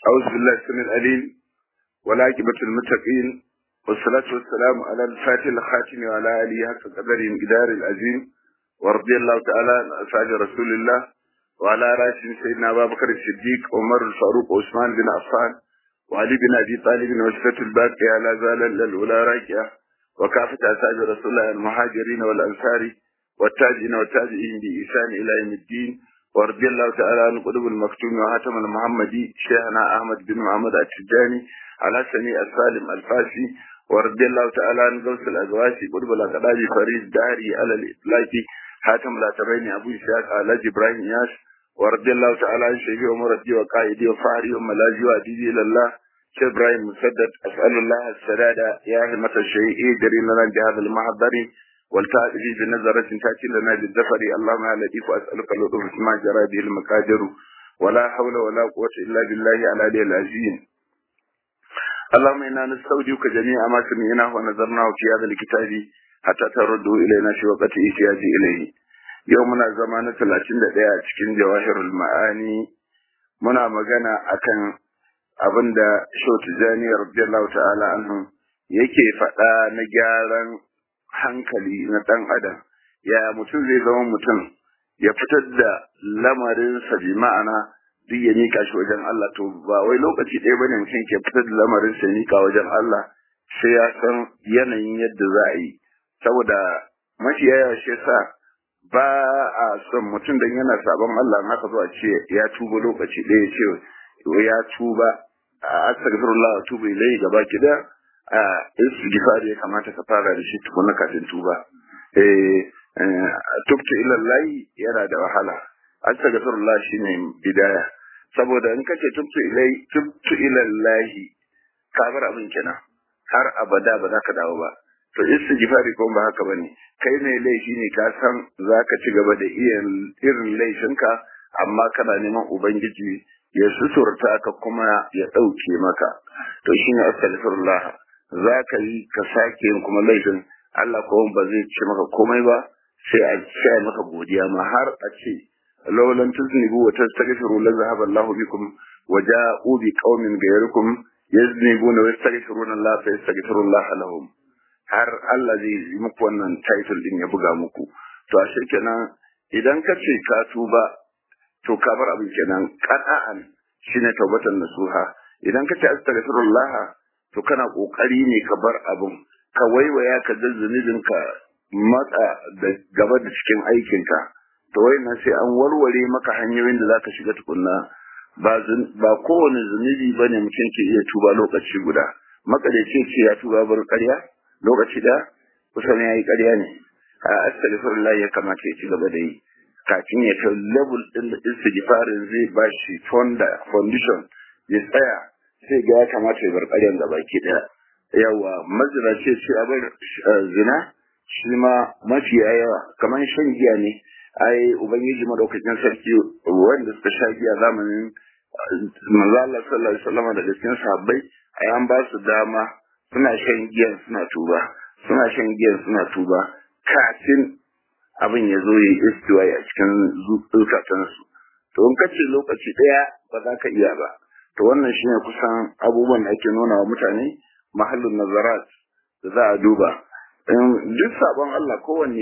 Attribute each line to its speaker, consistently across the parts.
Speaker 1: أعوذ بالله السميع العليم والعاقبة المتقين والصلاة والسلام على الفاتح الخاتم وعلى آله حق قدر مقدار العظيم ورضي الله تعالى عن أصحاب رسول الله وعلى رأسهم سيدنا أبا بكر الصديق عمر الفاروق وعثمان بن عفان وعلي بن أبي طالب وسفة الباقية على زال الأولى راكية وكافة أصحاب رسول الله المهاجرين والأنصار والتاجين والتابعين بإحسان إلى يوم الدين ورضي الله تعالى عن قلوب المكتوم وهاتم المحمدي شيخنا أحمد بن محمد التجاني على سميع السالم الفاسي ورضي الله تعالى عن غوث الأزواسي قلوب الأقداج فريد داري على الإطلاق حاتم لا تبين أبو إسحاق على إبراهيم ياس ورضي الله تعالى عن شيخي ومرتي وقائدي وفهري وملاذي وأديبي إلى الله شيخ إبراهيم مسدد أسأل الله السداد يا همة الشيء جري لنا بهذا المحضر والتأتي بنظرة تأتي لنا بالزفر اللهم يا لطيف أسألك اللطف ما جرى به المقادر ولا حول ولا قوة إلا بالله على العلي العظيم اللهم إنا نستودعك جميع ما سمعناه ونظرناه في هذا الكتاب حتى تردوا إلينا في وقت إحتياج إليه يومنا زمان 31 cikin jawahirul ma'ani muna magana akan abinda Shoti Jani radiyallahu ta'ala anhu yake faɗa na gyaran hankali na ɗan adam ya mutum zai zama mutum ya fitar da lamarinsa bi ma'ana duk ya mika shi wajen Allah to ba wai lokaci ɗaya bane mutum ke fitar da lamarinsa ya mika wajen Allah sai ya san yanayin yadda za a yi saboda mafiya yawa shi yasa ba a son mutum dan yana sabon Allah in haka zo a ce ya tuba lokaci ɗaya ce ya tuba a astaghfirullah wa tuba ilayhi gaba ki da a istighfar ya kamata ka fara da shi tukuna kafin tuba eh tubtu ila Allah yana da wahala astaghfirullah shine bidaya saboda in kace tubtu ilai tubtu ila Allah ka bar abin kenan har abada ba za ka dawo ba to istighfari ko ba haka bane kai ne laifi ne ka san zaka ci gaba da iya irin laifinka amma kana neman ubangiji ya suturta ka kuma ya ɗauke maka to shine astaghfirullah za ka yi ka sake yin kuma laifin Allah ko ba zai ce maka komai ba sai a ce maka godiya ma har a ce laulan tuznibu wa tastaghfiru la zahaba Allahu bikum wa ja'u bi qaumin ghayrikum yaznibuna wa yastaghfiruna Allah fa yastaghfiru Allah lahum har Allah zai yi muku wannan title din ya buga muku to a kenan idan ka ce ka tuba to ka bar abin kenan qata'an shine tawbatan nasuha idan ka ce astaghfirullah to kana kokari ne ka bar abun ka waiwaya ka da zunubin ka matsa da gaba da cikin aikin ka to wayannan sai an warware maka hanyoyin da zaka shiga tukunna ba ba kowane zunubi bane mutum ke iya tuba lokaci guda makadace ce ya tuba bar ƙarya lokaci da kusan yayi ƙarya ne a astaghfirullah ya kamata ya ci gaba da yi kafin ya kai level din da istighfarin zai bashi fonda foundation ya tsaya sai ga ya kamata ya bar ƙaryan da baki ɗaya yawa mazina ce ce a bar zina shi ma mafi yawa kamar shan giya ne ai ubangiji madaukakin sarki wanda suka sha giya zamanin manzo Allah sallallahu alaihi wasallam da cikin sahabbai ai an ba su dama suna shan giyan suna tuba suna shan giyan suna tuba kafin abin ya zo ya istiwa a cikin zukatansu to in kace lokaci ɗaya ba za ka iya ba to wannan shine kusan abubuwan da ake nuna wa mutane mahallin nazarat da za a duba duk sabon Allah kowanne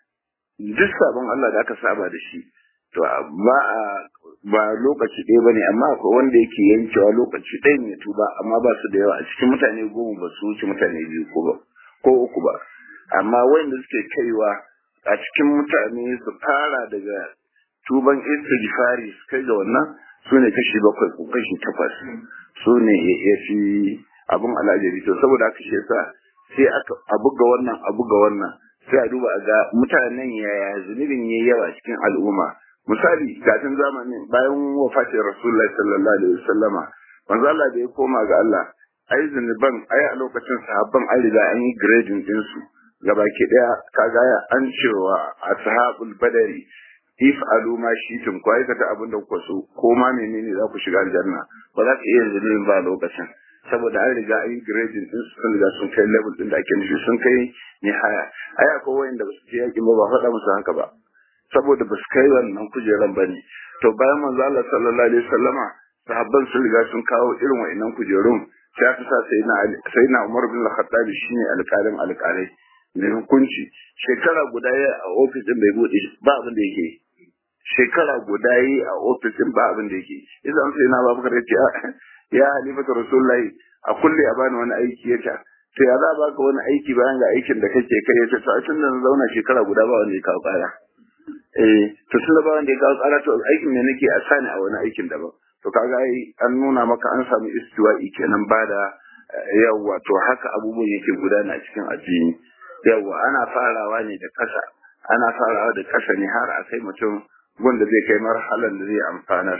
Speaker 1: duk sabon Allah da aka saba da shi to ba a ba lokaci ɗaya bane amma akwai wanda yake yankewa lokaci ɗaya ne tuba amma ba su da yawa a cikin mutane goma ba su wuce mutane biyu ko ba ko uku ba amma wanda suke kaiwa a cikin mutane su fara daga tuban istighfari su kai ga wannan su ne kashi bakwai ko kashi takwas su ne ya fi abin alajabi to saboda haka shi yasa sai aka a buga wannan a buga wannan sai a duba a ga mutanen yaya zunubin yayi yawa cikin al'umma misali kafin zamanin bayan wafatin rasulullahi sallallahu alaihi wasallama manzo Allah da ya koma ga Allah ai zunuban ai a lokacin sahabban an riga an yi grading din su gabaki daya kaga an cewa ashabul badari if alu ma shitum ko aikata abin da kuka so ko ma menene za ku shiga aljanna ba za ka iya zunubin ba lokacin saboda an riga an yi grading din su sun riga sun kai level din da ake nufi sun kai nihaya ai akwai wayanda ba su je yakin ba ba faɗa musu haka ba saboda ba su kai wannan kujeran ba ne to bayan manzo Allah sallallahu alaihi wasallama sahabban sun riga sun kawo irin wa'annan kujerun sai aka sa sai na Umar bin Al-Khattab shine alƙalin alƙalai mai hukunci shekara guda ya a ofis din bai bude ba abin da yake shekara guda yi a ofis din ba abin da yake idan sai na Abubakar ya ce ya halifatu rasulullahi a kulle a bani wani aiki ya ce to ya za baka wani aiki bayan ga aikin da kake kai ya ce to a tun da na zauna shekara guda ba wanda ya kawo ƙara eh to tun da ba wanda ya kawo ƙara to aikin ne nake a sani a wani aikin daban to kaga ai an nuna maka an samu istiwa'i kenan ba da yawa to haka abubuwan yake gudana a cikin addini yawa ana farawa ne da kasa ana farawa da kasa ne har a kai mutum wanda zai kai marhalan da zai amfanar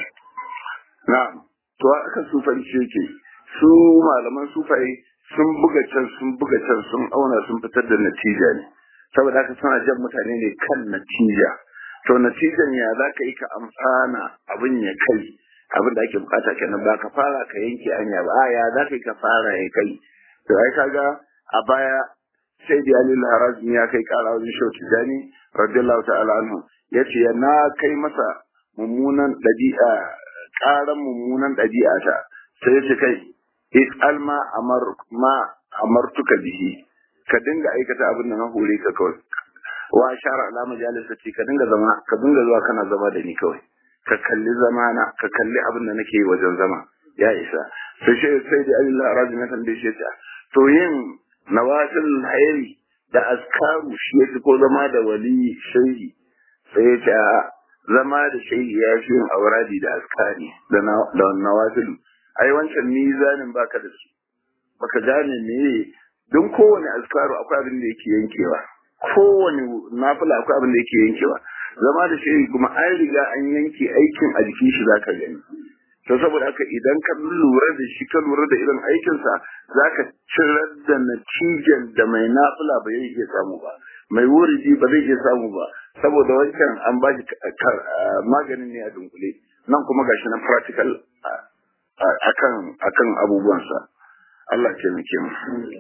Speaker 1: na'am to aka sufanci yake su malaman sufai sun buga can sun buga can sun auna sun fitar da natija ne saboda haka suna jan mutane ne kan natija to natijan ya za ka yi ka amfana abin ya kai abin da ake bukata kenan ba ka fara ka yanke anya ba ya za ka yi ka fara ya kai to ai kaga a baya sai da Ali Harazmi ya kai kara wajen Shehu Tijani radiyallahu ta'ala anhu yace ya na kai masa mummunan dabi'a karan mummunan dabi'a ta sai yace kai is alma amar ma amartuka bihi ka dinga aikata abin da na hore ka kawai wa shara ala majalisati ka dinga zama ka dinga zuwa kana zama da ni kawai ka kalli zamana ka kalli abin da nake yi wajen zama ya isa sai shi sai da Allah razi na tambaye shi ta to yin nawafil hayri da askaru shi yake ko zama da wali shehi sai ta zama da shehi ya fi yin auradi da askari da da nawafil ai wancan mizanin baka da su baka gane me don kowane askaru akwai abin da yake yankewa kowane nafila akwai abin da yake yankewa zama da shi kuma an riga an yanke aikin a jikin shi zaka gani to saboda haka idan ka lura da shi ka lura da irin aikinsa zaka cirar da natijan da mai nafila ba zai iya samu ba mai wuridi ba zai iya samu ba saboda wancan an ba shi maganin ne a dunkule nan kuma gashi na practical akan akan abubuwansa Allah ya taimake mu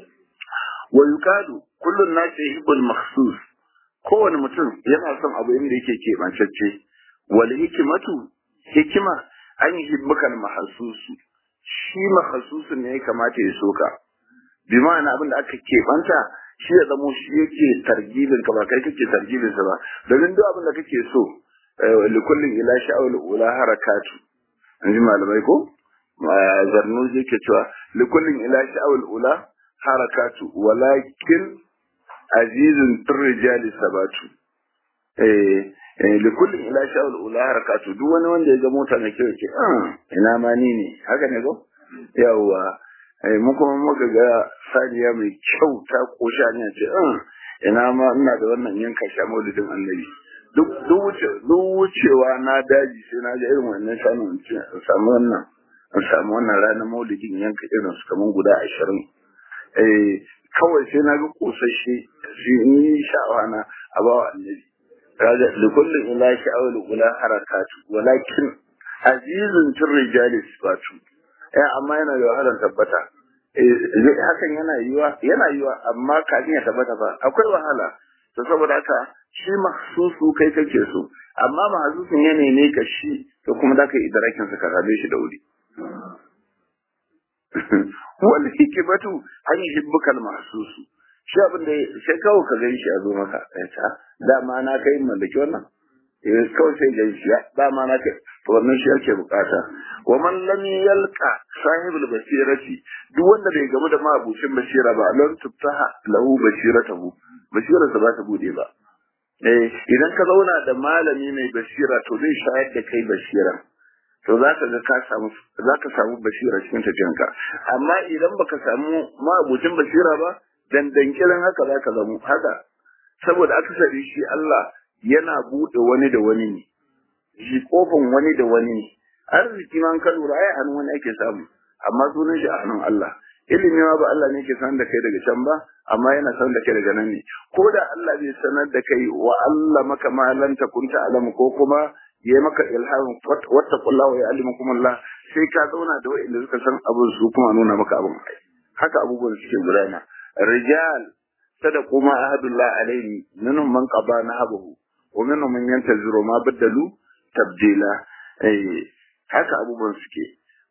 Speaker 1: wa yukadu kullun nasi yuhibbul makhsus kowane mutum yana son abu inda yake keɓancacce wal hikimatu hikima an yi hibbukan mahasusu shi mahasusu ne ya kamata ya soka bi ma'ana abin da aka keɓanta shi ya zamo shi yake targibin ka ba kai kake targibin sa ba domin duk abin da kake so likullin ila sha'awul ula harakatu an ji malamai ko zarnu yake cewa likullin ila sha'awul ula harakatu walakin azizun turrijali sabatu eh likullin ila sha'ul ula harakatu duk wani wanda ya ga mota mai kyau ke ina ma ni ne haka ne ko yawa eh mu kuma muka ga saniya mai kyau ta kosha ne ce ina ma ina da wannan yanka sha maulidin annabi duk duk wuce duk wucewa na daji sai na ga irin wannan shanu in samu wannan in samu wannan ranar maulidin yanka irin su kaman guda ashirin eh kawai sai na ga kosashe shi ni sha'awa na a bawa annabi kaga da kullum ila sha'awul ula harakatu walakin azizun fil rijali sifatu eh amma yana da wahalar tabbata eh hakan yana yiwa yana yiwa amma kafin ya tabbata ba akwai wahala to saboda haka shi mahsusu kai kake so amma mahsusun ya ne ka shi to kuma da ka idrakin sa ka rabe shi da wuri wal hikmatu an yuhibbuka al mahsusu shi abin da sai kawai ka gani shi a zo maka ya ta dama na kai mallaki wannan eh kawai sai gani shi dama na kai to wannan shi ake bukata wa man lam yalqa sahibul basirati duk wanda bai gamu da mabucin basira ba lan tuftaha lahu basiratahu basirarsa ba ta bude ba eh idan ka zauna da malami mai basira to zai shayar da kai basira to za ka ga ka samu za ka samu basira cikin tafiyanka amma idan baka samu mabucin basira ba dandankirin haka za ka zamo haka saboda akasari shi Allah yana buɗe wani da wani ne shi kofin wani da wani ne arziki ma ka lura ai hannun wani ake samu amma sunan shi a hannun Allah ilimi ma ba Allah ne ke sanar da kai daga can ba amma yana sanar da kai daga nan ne ko da Allah bai sanar da kai wa Allah maka ma lan takunta alamu ko kuma yayi maka ilhamin wattaqullaha wa ya'lamukum Allah sai ka zauna da wa'anda suka san abin su kuma nuna maka abin haka abubuwan suke gudana رجال صدقوا ما عهد الله عليه منهم من قضى نهبه ومنهم من ينتظر ما بدلوا تبديلا اي haka abubuwan suke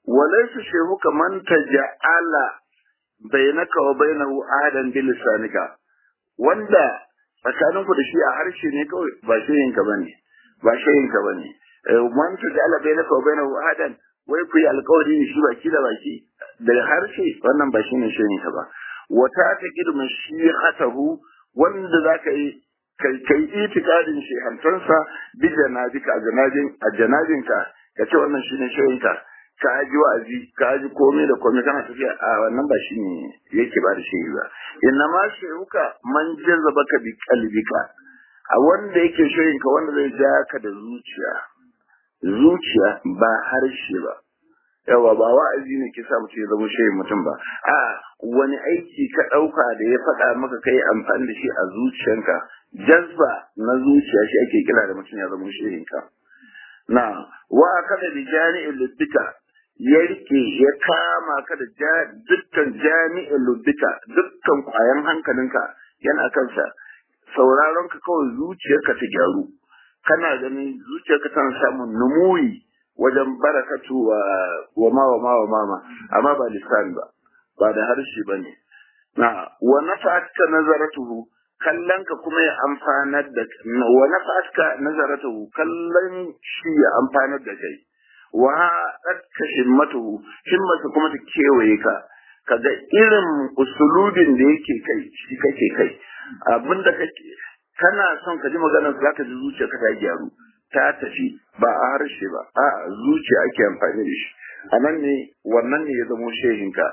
Speaker 1: walaysa shehuka man taja'ala bainaka wa bainahu ahadan bil lisanika wanda tsakaninku da shi a harshe ne kawai ba shayinka bane ba shayinka bane man taja'ala bainaka wa bainahu ahadan wai ku yi alkawari ne shi baki da baki da harshe wannan ba shine shayinka ba wata ta girma shi hatahu wanda zaka yi kai kai itikadin shehantansa bi janabika a janabin a janabinka ka ce wannan shine shayinka ka ji wa'azi ka ji komai da komai kana tafiya a wannan ba shine yake ba da shi ba inna ma shehuka man jazabaka bi qalbika a wanda yake shayinka wanda zai ja ka da zuciya zuciya ba harshe ba yawa ba wa'azi ne ke sa mutum ya zama shehin mutum ba a wani aiki ka ɗauka da ya faɗa maka kai amfani da shi a zuciyanka jazba na zuciya shi ake kira da mutum ya zama shehinka na wa kada da jami'in lubbika ya rike ya kama ka da dukkan jami'in lubbika dukkan kwayan hankalinka yana kansa sauraron ka kawai zuciyarka ta gyaru kana ganin zuciyarka tana samun numuyi wajen barakatu wa wa ma wa ma wa mama amma ba lisan ba ba da harshe ba ne na wa nafa'atka nazaratuhu kallon ka kuma ya amfanar da wa nafa'atka nazaratuhu kallon shi ya amfanar da kai wa haɗatka himmatuhu himmatu kuma ta kewaye ka kaga irin usulubin da yake kai shi kake kai abinda kake kana son ka ji maganar za ka ji zuciya ka ta gyaru ta tafi ba a harshe ba a zuciya ake amfani da shi a nan ne wannan ne ya zamo shehinka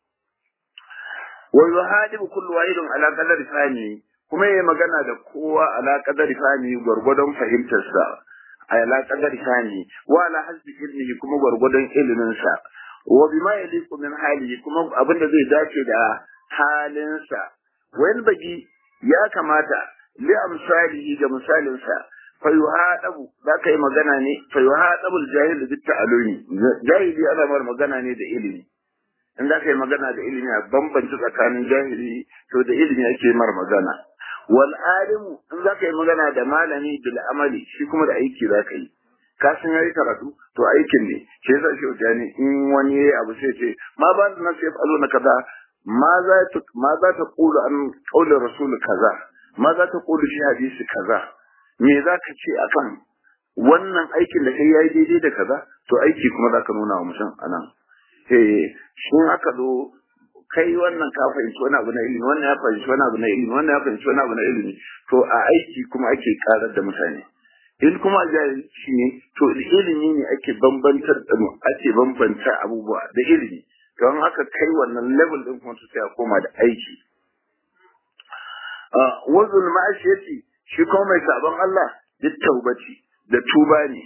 Speaker 1: wa yuhadibu kullu wahidin ala qadari fahmi kuma yayi magana da kowa ala qadari fahmi gwargwadon fahimtarsa ala qadari fahmi wa ala hasbi ilmihi kuma gwargwadon ilimin sa wa bima yaliqu min halihi kuma abinda zai dace da halinsa wayan bagi ya kamata li amsalihi ga misalinsa fa yuhadabu za ka yi magana ne fa yuhadabu jahil bi ta'alumi jahili ana mar magana ne da ilimi in za ka yi magana da ilimi a bambanta tsakanin jahili to da ilimi ake mar magana wal alimu in za ka yi magana da malami bil amali shi kuma da aiki za ka yi ka san yayi karatu to aikin ne shi yasa shi wajani in wani yayi abu sai ce ma ba da nasu ya falo na kaza ma za ta ma za ta qulu an qawli rasul kaza ma za ta qulu shi hadisi kaza me za ka ce akan wannan aikin da kai yayi daidai da kaza to aiki kuma za ka nuna wa mutum anan eh shin aka zo kai wannan ka fahimci wani abu na ilimi wannan ya fahimci wani abu na ilimi wannan ya fahimci wani abu na ilimi to a aiki kuma ake karar da mutane in kuma jahilci ne to ilimi ne ake bambantar da ake bambanta abubuwa da ilimi don haka kai wannan level din kuma sai a koma da aiki wazul ma'ashiyati shi kuma mai sabon Allah duk taubaci da tuba ne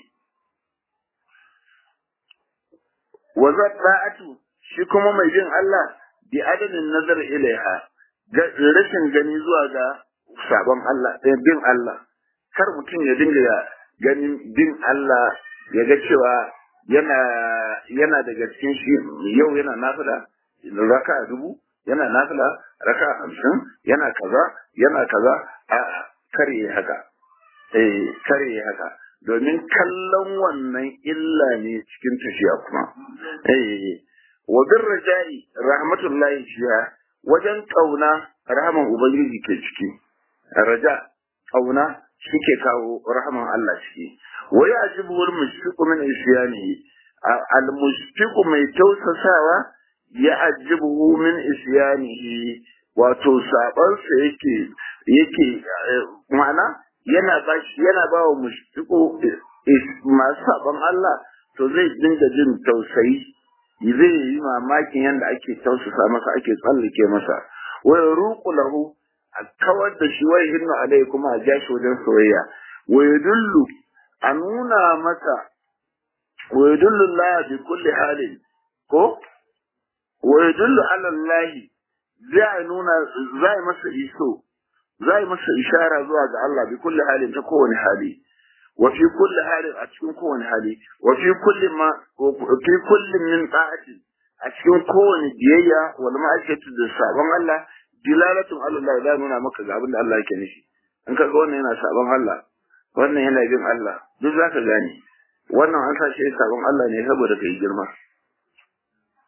Speaker 1: wazat ra'atu shi kuma mai bin Allah bi adadin nazar ilaiha rashin gani zuwa ga sabon Allah bin Allah kar mutum ya dinga ganin bin Allah ya ga cewa yana yana daga cikin shi yau yana nafila raka dubu yana nafila raka hamsin yana kaza yana kaza a kare haka eh kare haka domin kallon wannan illa ne cikin tafiya kuma eh wa birrajai rahmatullahi fiha wajen kauna rahman ubangiji ke ciki raja kauna shike kawo rahman Allah ciki wa yajibu wal mushfiqu min isyanihi al mushfiqu mai tausasawa ya ajibu min isyanihi wato sabansa yake yake ma'ana yana ba shi yana ba wa mushfiqu masu saban Allah to zai dinga jin tausayi zai yi mamakin yadda ake tausasa masa ake tsallake masa wa ruqu lahu a kawar da shi wai hinnu alai kuma a ja shi wajen soyayya wa yadullu a nuna masa wa yadullu Allah bi kulli halin ko wa yadullu ala Allah zai nuna zai masa iso zai masa ishara zuwa ga Allah bi kulli halin ta kowane hali wa fi kulli halin a cikin kowane hali wa fi kulli ma fi kulli min ta'ati a cikin kowane biyayya wal ma'aikatu da sabon Allah dilalatun Allah ya nuna maka ga abin da Allah yake nishi in ka ga wannan yana sabon Allah wannan yana bin Allah duk zaka gane wannan an sa shi sabon Allah ne saboda kai girma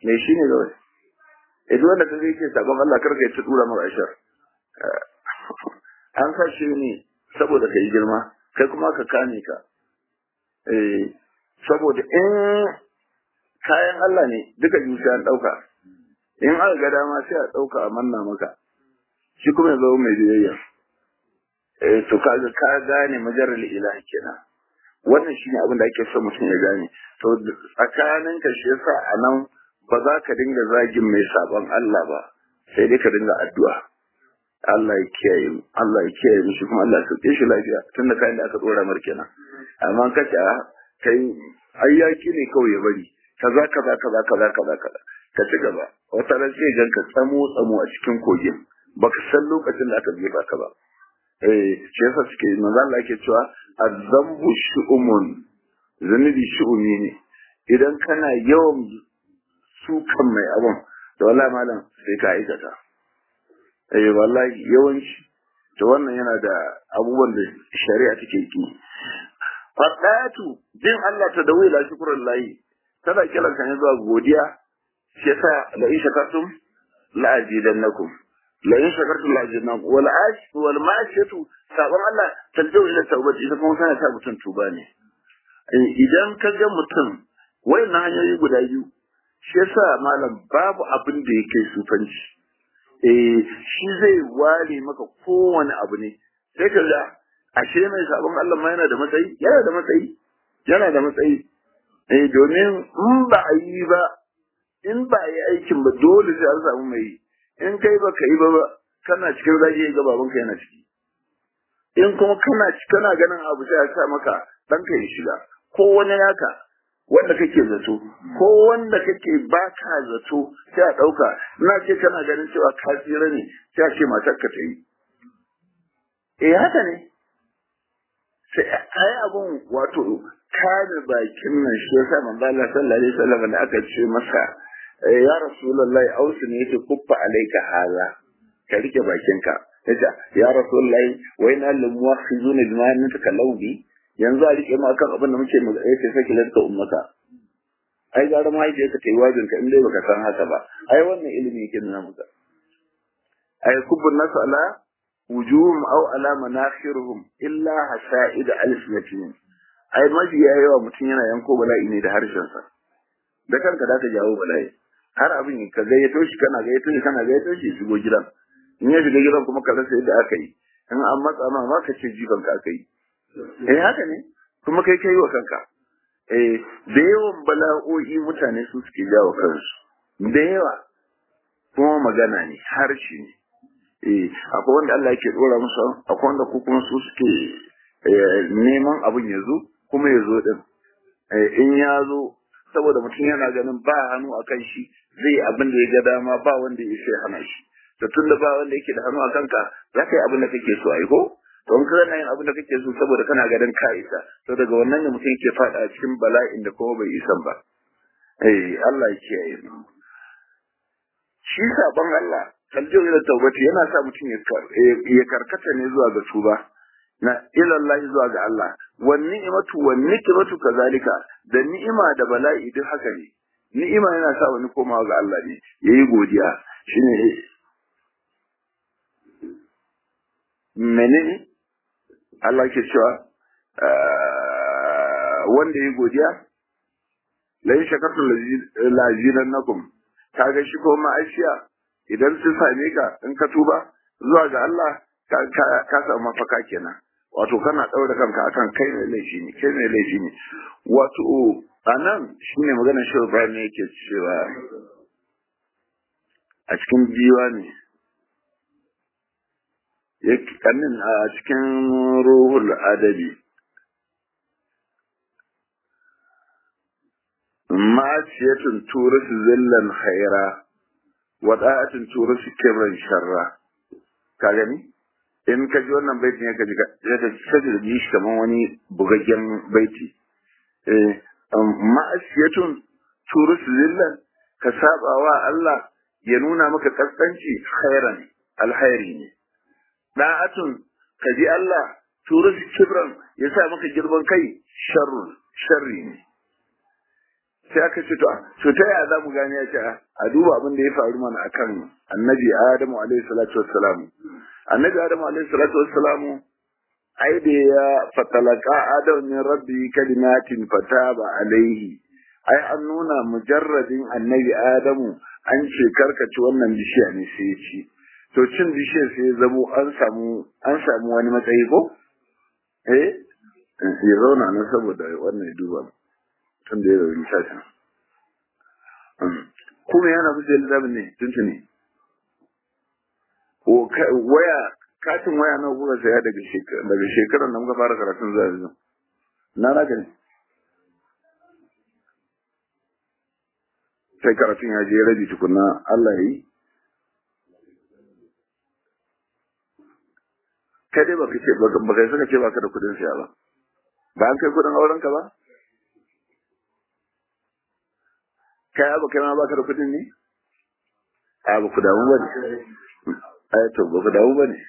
Speaker 1: me shi ne kawai eh duk wanda kaga yake sabon Allah karka ya ta dura mara ashar an sa shi ne saboda kai girma kai kuma ka kame ka eh saboda in kayan Allah ne duka biyu sai an dauka in aka ga dama sai a dauka a manna maka shi kuma ya zama mai biyayya eh to kaga ka gane majaral ilahi kenan wannan shine abin da ake so mutum ya gane to tsakanin ka shi yasa anan ba za ka dinga zagin mai sabon Allah ba sai dai ka dinga addu'a Allah ya kiyaye mu Allah ya kiyaye mu shi kuma Allah ya sauke shi lafiya tunda kayan da aka dora mar kenan amma ka ce kai ayyaki ne kawai ya bari kaza kaza kaza kaza kaza kaza ka ci gaba wata ran sai ganka tsamo tsamo a cikin kogin baka san lokacin da aka jefa ka ba eh shi yasa suke manzo Allah yake cewa azambu shu'umun zanubi shu'umi ne idan kana yawan sukan mai abun da wallahi malam sai ka aikata eh wallahi yawanci to wannan yana da abubuwan da shari'a take ki fadatu din Allah ta dawo ila shukran lahi tana kiran ka ne zuwa godiya shi yasa la in shakartum la azidannakum la in shakartum la azidannakum wal ash wal ma'ashatu sabon Allah taljau ila tawbati ita kuma sana ta mutum tuba ne idan ka ga mutum wayannan hanyoyi guda biyu shi yasa malam babu abin da yake sufanci eh shi zai ware maka kowane abu ne sai ka ga ashe mai sabon Allah ma yana da matsayi yana da matsayi yana da matsayi eh domin in ba a yi ba in ba a yi aikin ba dole sai an samu mai in kai ba ka yi ba kana cikin zagi ga babanka yana ciki in kuma kana kana ganin abu sai a sa maka ɗanka ya shiga ko wani naka wanda kake zato ko wanda kake baka zato sai a ɗauka ina ce kana ganin cewa ka tsira ne sai a ce matar ka ta yi eh haka ne sai ai abun wato kame bakin nan shi yasa manzo Allah sallallahu alaihi wasallam da aka ce masa ya rasulullahi ausu ne yake kuffa alaika hala ka rike bakinka yace ya rasulullahi wa inna lil muwakhizuna bima natakallamu bi yanzu a rike mu akan abin da muke mu yace sai kilanka ummaka ai gara ma yake ka tayi wajin ka in dai baka san haka ba ai wannan ilimi yake nuna maka ai kubbun nasu ala wujuhum aw ala manakhirhum illa hasa'id alsinatihim ai mafi yawa mutum yana yanko bala'i ne da harshen sa da kanka da ka jawo bala'i har abin ka gayyato shi kana gayyato shi kana gayyato shi shigo gidan in ya shiga gidan kuma ka rasa yadda aka yi in an matsa ma ma ka ce jifan ka aka yi eh haka ne kuma kai kai wa kanka eh da yawan bala'o'i mutane su suke jawo kansu da yawa kuma magana ne harshe ne eh akwai wanda Allah yake dora musu akwai wanda ku kuma su suke neman abin ya zo kuma ya zo din in ya zo saboda mutum yana ganin ba hannu a kan shi zai abin da ya ga dama ba wanda ya sai hana shi to tun da ba wanda yake da hannu a kanka za ka yi abin da kake so a yi ko to in kana yin abin da kake so saboda kana ganin ka isa to daga wannan ne mutum yake fada a cikin bala'in da kuma bai isan ba eh Allah ya kiyaye mu shi sabon Allah kaljo ila tawbati yana sa mutum ya karkata ne zuwa ga tuba na ilallahi zuwa ga Allah wan ni'matu wan nikmatu kazalika da ni'ima da bala'i duk haka ne ni'ima yana sa wani komawa ga Allah ne yayi godiya shine menene Allah ke cewa wanda yayi godiya la in shakartum lazidannakum kaga shi ko ma'ashiya idan sun same ka in ka tuba zuwa ga Allah ka samu mafaka kenan wato kana ɗaura kanka akan kai mai laifi ne kai mai laifi ne wato anan shine maganar shi Ibrahim ne yake cewa a cikin biwa ne kamin a cikin ruhul adabi ma'asiyatun turus zillan khaira wada'atun turus kibran sharra ka gani in ka ji wannan baitin ya ka ji ya ka sai da ji shi kamar wani bugaggen baiti eh ma'asiyatun turus zillan ka saba wa Allah ya nuna maka kaskanci khairan alkhairi ne da'atun ka ji Allah turus kibran ya sa maka girman kai sharrun sharri ne sai aka ce to to ta yaya za mu gane ya ce a duba abin da ya faru mana akan annabi adamu alaihi salatu wassalam annabi adamu alaihi salatu wassalam ai da ya fatalaka adam min rabbi kalimatin fataba alaihi ai an nuna mujarradin annabi adamu an ce karkaci wannan bishiya ne sai ya ci to cin bishiyar sai ya zamo an samu an samu wani matsayi ko eh ya zauna nan saboda wannan ya duba tun da ya rauni sashen kuma yana kusa littafin ne tuntuni waya katin waya na kuka saya daga daga shekarar da muka fara karatun zuwa yanzu na naka ne sai karatun ya je rabi tukuna Allah ya yi kai dai baka ce baka yi saka ce baka da kudin siya ba ba an kai kudin auren ka ba kai abu kai ma baka da kudin ne a ba ku damu ba ne ai to ba ku damu ba ne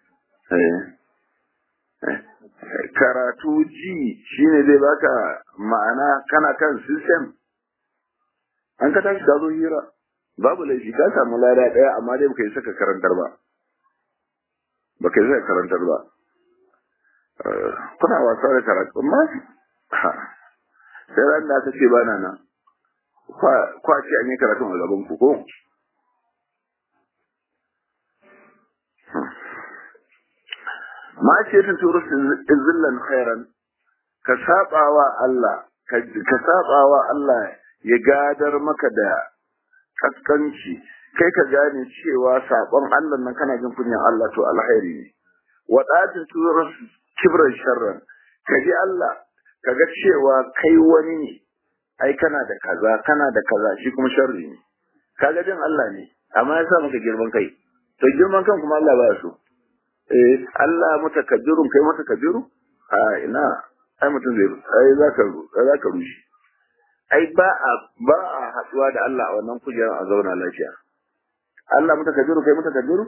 Speaker 1: karatu ji shine zai baka ma'ana kana kan system an ka tashi ka zo hira babu laifi ka samu lada daya amma dai baka yi saka karantar ba baka yi saka karantar ba kuna wasa da karatu amma sai ran da aka ce bana nan kwa ce an yi karatun a gaban ku ko ma ce ta turu zillan khairan ka sabawa Allah ka sabawa Allah ya gadar maka da kaskanci kai ka gane cewa sabon Allah nan kana jin kunyan Allah to alkhairi ne wa datin turu kibran sharran ka ji Allah ka ga cewa kai wani ne ai kana da kaza kana da kaza shi kuma sharri ne kaga jin Allah ne amma ya sa maka girman kai to girman kan kuma Allah ba so eh Allah mutakabbirun kai mutakabbiru a ina ai mutum zai ai zaka zaka rushe ai ba a ba a haduwa da Allah a wannan kujerar a zauna lafiya Allah mutakabbiru kai mutakabbiru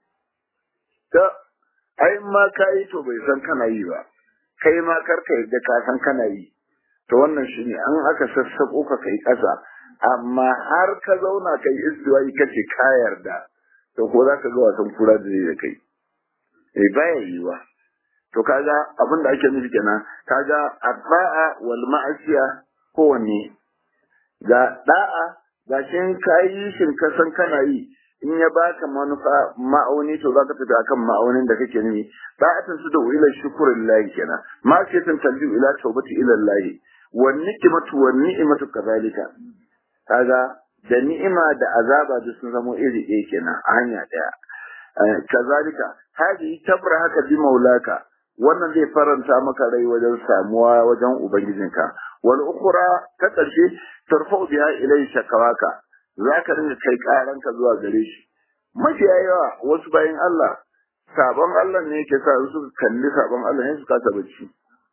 Speaker 1: to ai ma kai to bai san kana yi ba kai ma karka yadda ka san kana yi to wannan shine an aka sassako ka kai kasa amma har ka zauna kai istiwa'i kace ka yarda to ko za ka ga wasan kura da zai kai eh baya yiwa to kaga abin da ake nufi kenan kaga adda'a wal ma'asiya kowanne ga da'a ga shin kayi shin ka san kana yi in ya baka manufa ma'auni to zaka tafi akan ma'aunin da kake nufi da'atan su da ila shukrillahi kenan ma ce tan talbi ila tawbati ila Allah wan nikmatu wan ni'matu kadhalika kaga da ni'ima da azaba duk sun zamo iri ɗaya kenan a hanya ɗaya kazalika hadi tabra haka bi maulaka wannan zai faranta maka rai wajen samuwa wajen ubangijinka wal ukhra ta karshe tarfa'u biha ilai shakawaka zaka rinka kai karanka zuwa gare shi mafiya yawa wasu bayan Allah sabon Allah ne yake sa su kalli sabon Allah ne su kasa bacci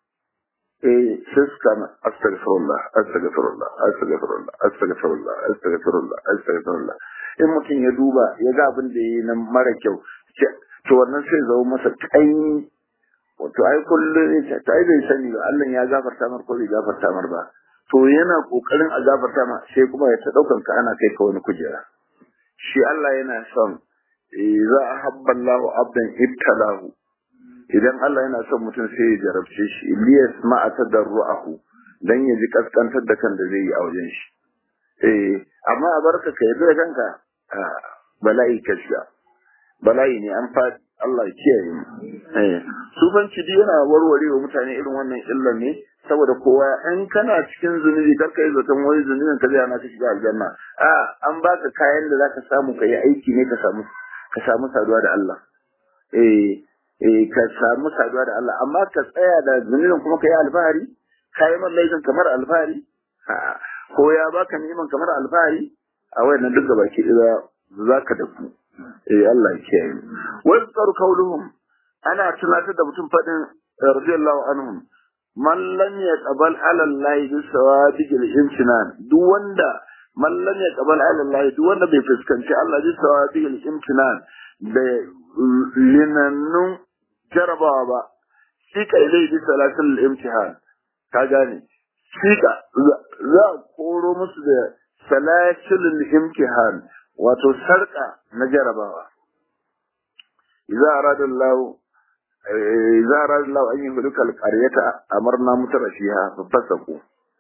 Speaker 1: eh sai su kana astaghfirullah astaghfirullah astaghfirullah astaghfirullah astaghfirullah astaghfirullah in mutum ya duba ya ga abin da yayi nan mara kyau to wannan sai zama masa kai wato ai kullum ta ai bai sani ba Allah ya gafarta mar ko bai gafarta mar ba to yana kokarin a gafarta ma sai kuma ya ta daukan ka ana kai ka wani kujera shi Allah yana son za a habballahu abdan ibtalahu idan Allah yana son mutum sai ya jarabce shi Ilyas ma a tadarru'ahu dan ya ji kaskantar da kan da zai yi a wajen shi eh amma a barka ka yi da kanka bala'i ka shiga bala'i ne an fa Allah ya kiyaye mu eh sufanci dai yana warware wa mutane irin wannan illan ne saboda kowa in kana cikin zunubi kar kai zaton wani zunubin ka zai ana ka shiga aljanna a an baka kayan da zaka samu ka yi aiki ne ka samu ka samu saduwa da Allah eh eh ka samu saduwa da Allah amma ka tsaya da zunubin kuma ka yi alfahari ka yi man laifin kamar alfahari ko ya baka neman kamar alfahari a wayannan duk gaba ki da zaka da ku eh Allah ya kiyaye wa tsar kauluhum ana tunatar da mutum fadin radiyallahu anhum man lam yaqbal ala Allah bi sawabiqil imtinan duk wanda man lam yaqbal ala Allah duk wanda bai fuskanci Allah bi sawabiqil imtinan da linannun jarabawa ba shi kai dai bi salatul imtihan ka gane shika za a koro musu da salasilul imtihan wato sarka na jarabawa idza arada Allah idza arada Allah an yuhlika al-qaryata amarna mutarashiha fa fasaku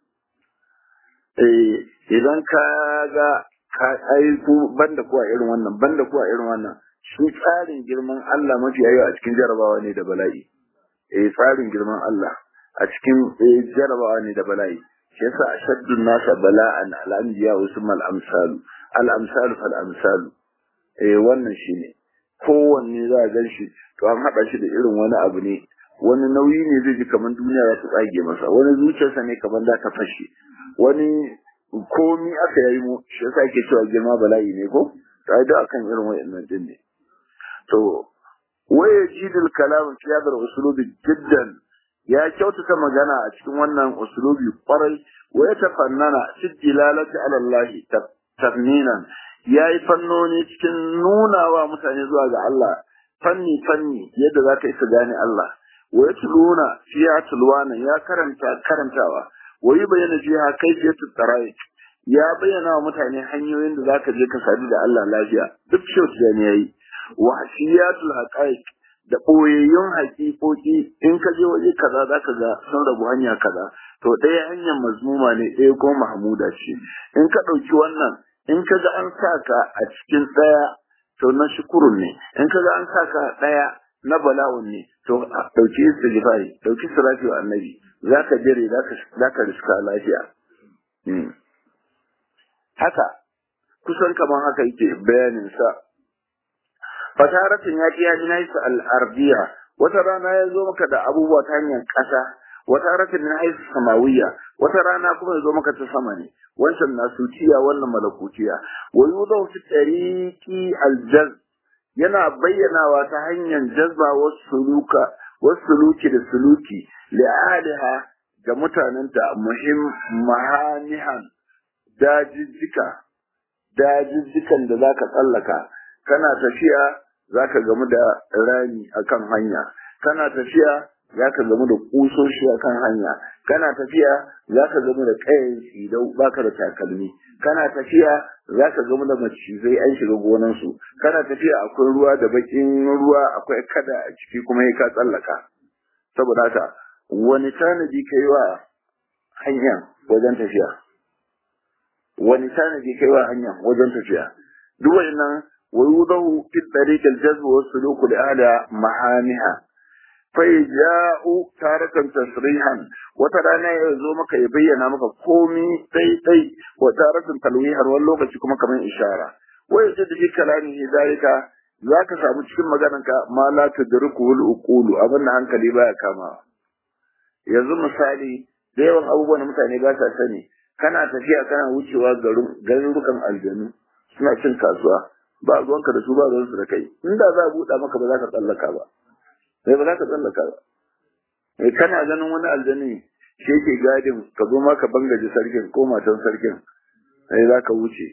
Speaker 1: eh idan ka ga ka aiku banda kuwa irin wannan banda kuwa irin wannan shi tsarin girman Allah mafi yawa a cikin jarabawa ne da bala'i eh tsarin girman Allah a cikin jarabawa ne da bala'i shi yasa ashaddun nasa bala'an al-anbiya usmal amsalu al-amsalu fal amsalu eh wannan shine kowanne za a gan shi to an haɗa shi da irin wani abu ne wani nauyi ne zai ji kamar duniya za ta tsage masa wani zuciyarsa ne kamar za ta fashe wani komi aka yi mu shi yasa ake cewa girma bala'i ne ko ta da akan irin wa'annan din ne to waya jidil kalam fi hadar usulubi jiddan ya kyautata magana a cikin wannan usulubi kwarai wa ya tafannana fi dilalati ala Allah tafninan yayi fannoni cikin nuna wa mutane zuwa ga Allah fanni fanni yadda za ka isa gane Allah wa yatluna fiya tulwana ya karanta karantawa wa yi bayyana fiha kayfiyatu taraik ya bayyana wa mutane hanyoyin da zaka je ka sadu da Allah lafiya duk shi da ne yayi wa hasiyatul haqaiq da ɓoyayyun haƙiƙoƙi in ka je waje kaza za ka ga sun rabu hanya kaza to ɗaya hanyar mazmuma ne ɗaya ko mahmuda ce in ka ɗauki wannan in ka ga an sa ka a cikin ɗaya to na shukurun ne in ka ga an sa ka ɗaya na bala'un ne to ɗauki istighfari ɗauki salati wa annabi za ka jere za ka riska lafiya haka kusan kamar haka yake bayanin sa fataratin ya ji ya ji naisu al'ardiya wata rana ya zo maka da abubuwa ta hanyar ƙasa wata ratin na haisu samawiya wata rana kuma ya zo maka ta sama ne wancan nasutiya wannan malakutiya wa yudau fi tariqi aljaz yana bayyanawa ta hanyar jazba wasu suluka wasu suluki da suluki li'aliha ga mutanenta muhim mahanihan dajijjika dajijjikan da zaka tsallaka kana tafiya zaka gamu da rami akan hanya kana tafiya zaka gamu da kusoshi akan hanya kana tafiya zaka gamu da kayan tsidau baka da takalmi kana tafiya zaka gamu da macizai an shiga gonan su kana tafiya akwai ruwa da bakin ruwa akwai kada a ciki kuma ka tsallaka saboda haka wani tanadi kai wa hanya wajen tafiya wani tanadi kai wa hanya wajen tafiya duk wannan ويوضع في الطريق الجذب والسلوك لأهل معانها فيجاء تارة تصريحا وترانا يزومك يبين مك قومي تي تي وتارة تلويحا واللغة كما كمان إشارة ويجد في كلامه ذلك ذاك سامو cikin maganarka ma la tudriku al uqulu abin hankali baya kama yanzu misali da yawan abubuwan da mutane ba sa sani kana tafiya kana wucewa garurukan aljanu suna cin kasuwa ba ruwanka da su ba ruwansu da kai inda za a buɗa maka ba za ka tsallaka ba sai ba za ka tsallaka ba mai kana ganin wani aljani shi yake gadin ka zo ma ka bangaje sarkin ko matan sarkin sai za ka wuce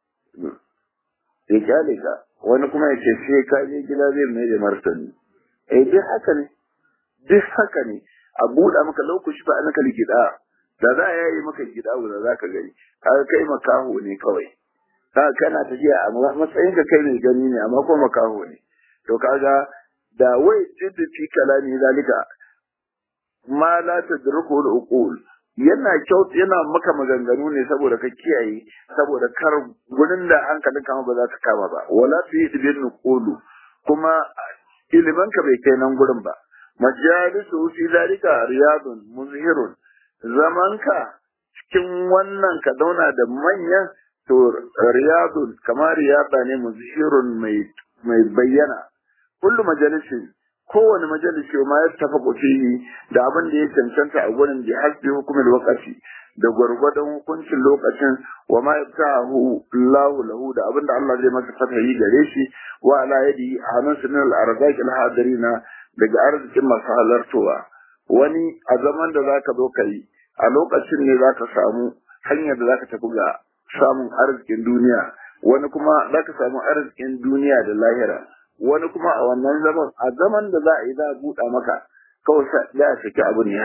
Speaker 1: ya kyale ka wani kuma ya ce sai ka je gida zai mai da martani eh duk haka ne duk haka ne a buɗa maka lokaci ba an kali gida da za a yayi maka gida da za ka gani kaga kai makaho ne kawai ka kana tafiya a matsayin ka kai mai gani ne amma ko makaho ne to kaga da wai jiddu fi kalami zalika ma la tadruku al-uqul yana kyau yana maka maganganu ne saboda ka kiyaye saboda kar gurin da hankalin kama ba za ka kama ba wala fi ibn nuqulu kuma ilimin ka bai kai nan gurin ba majalisu fi zalika riyadun muzhirun zamanka cikin wannan ka zauna da manyan to riyadun kamar riyada ne muzhirun mai mai bayyana kullu majalisin kowane majalisi ma ya tafa fihi da abin da ya cancanta a gurin bi hasbi hukumin lokaci da gwargwadon hukuncin lokacin wa ma yaftahu Allahu lahu da abin da Allah zai masa fatahi gare shi wa ala yadi anan sunan al-arzaq al-hadirina daga arzikin masu halartowa wani a zaman da zaka zo kai a lokacin ne zaka samu hanyar da zaka tafi ga samun arzikin duniya wani kuma zaka samu arzikin duniya da lahira wani kuma a wannan zaman a zaman da za a yi za a buɗa maka kawai za a saki abu ne haka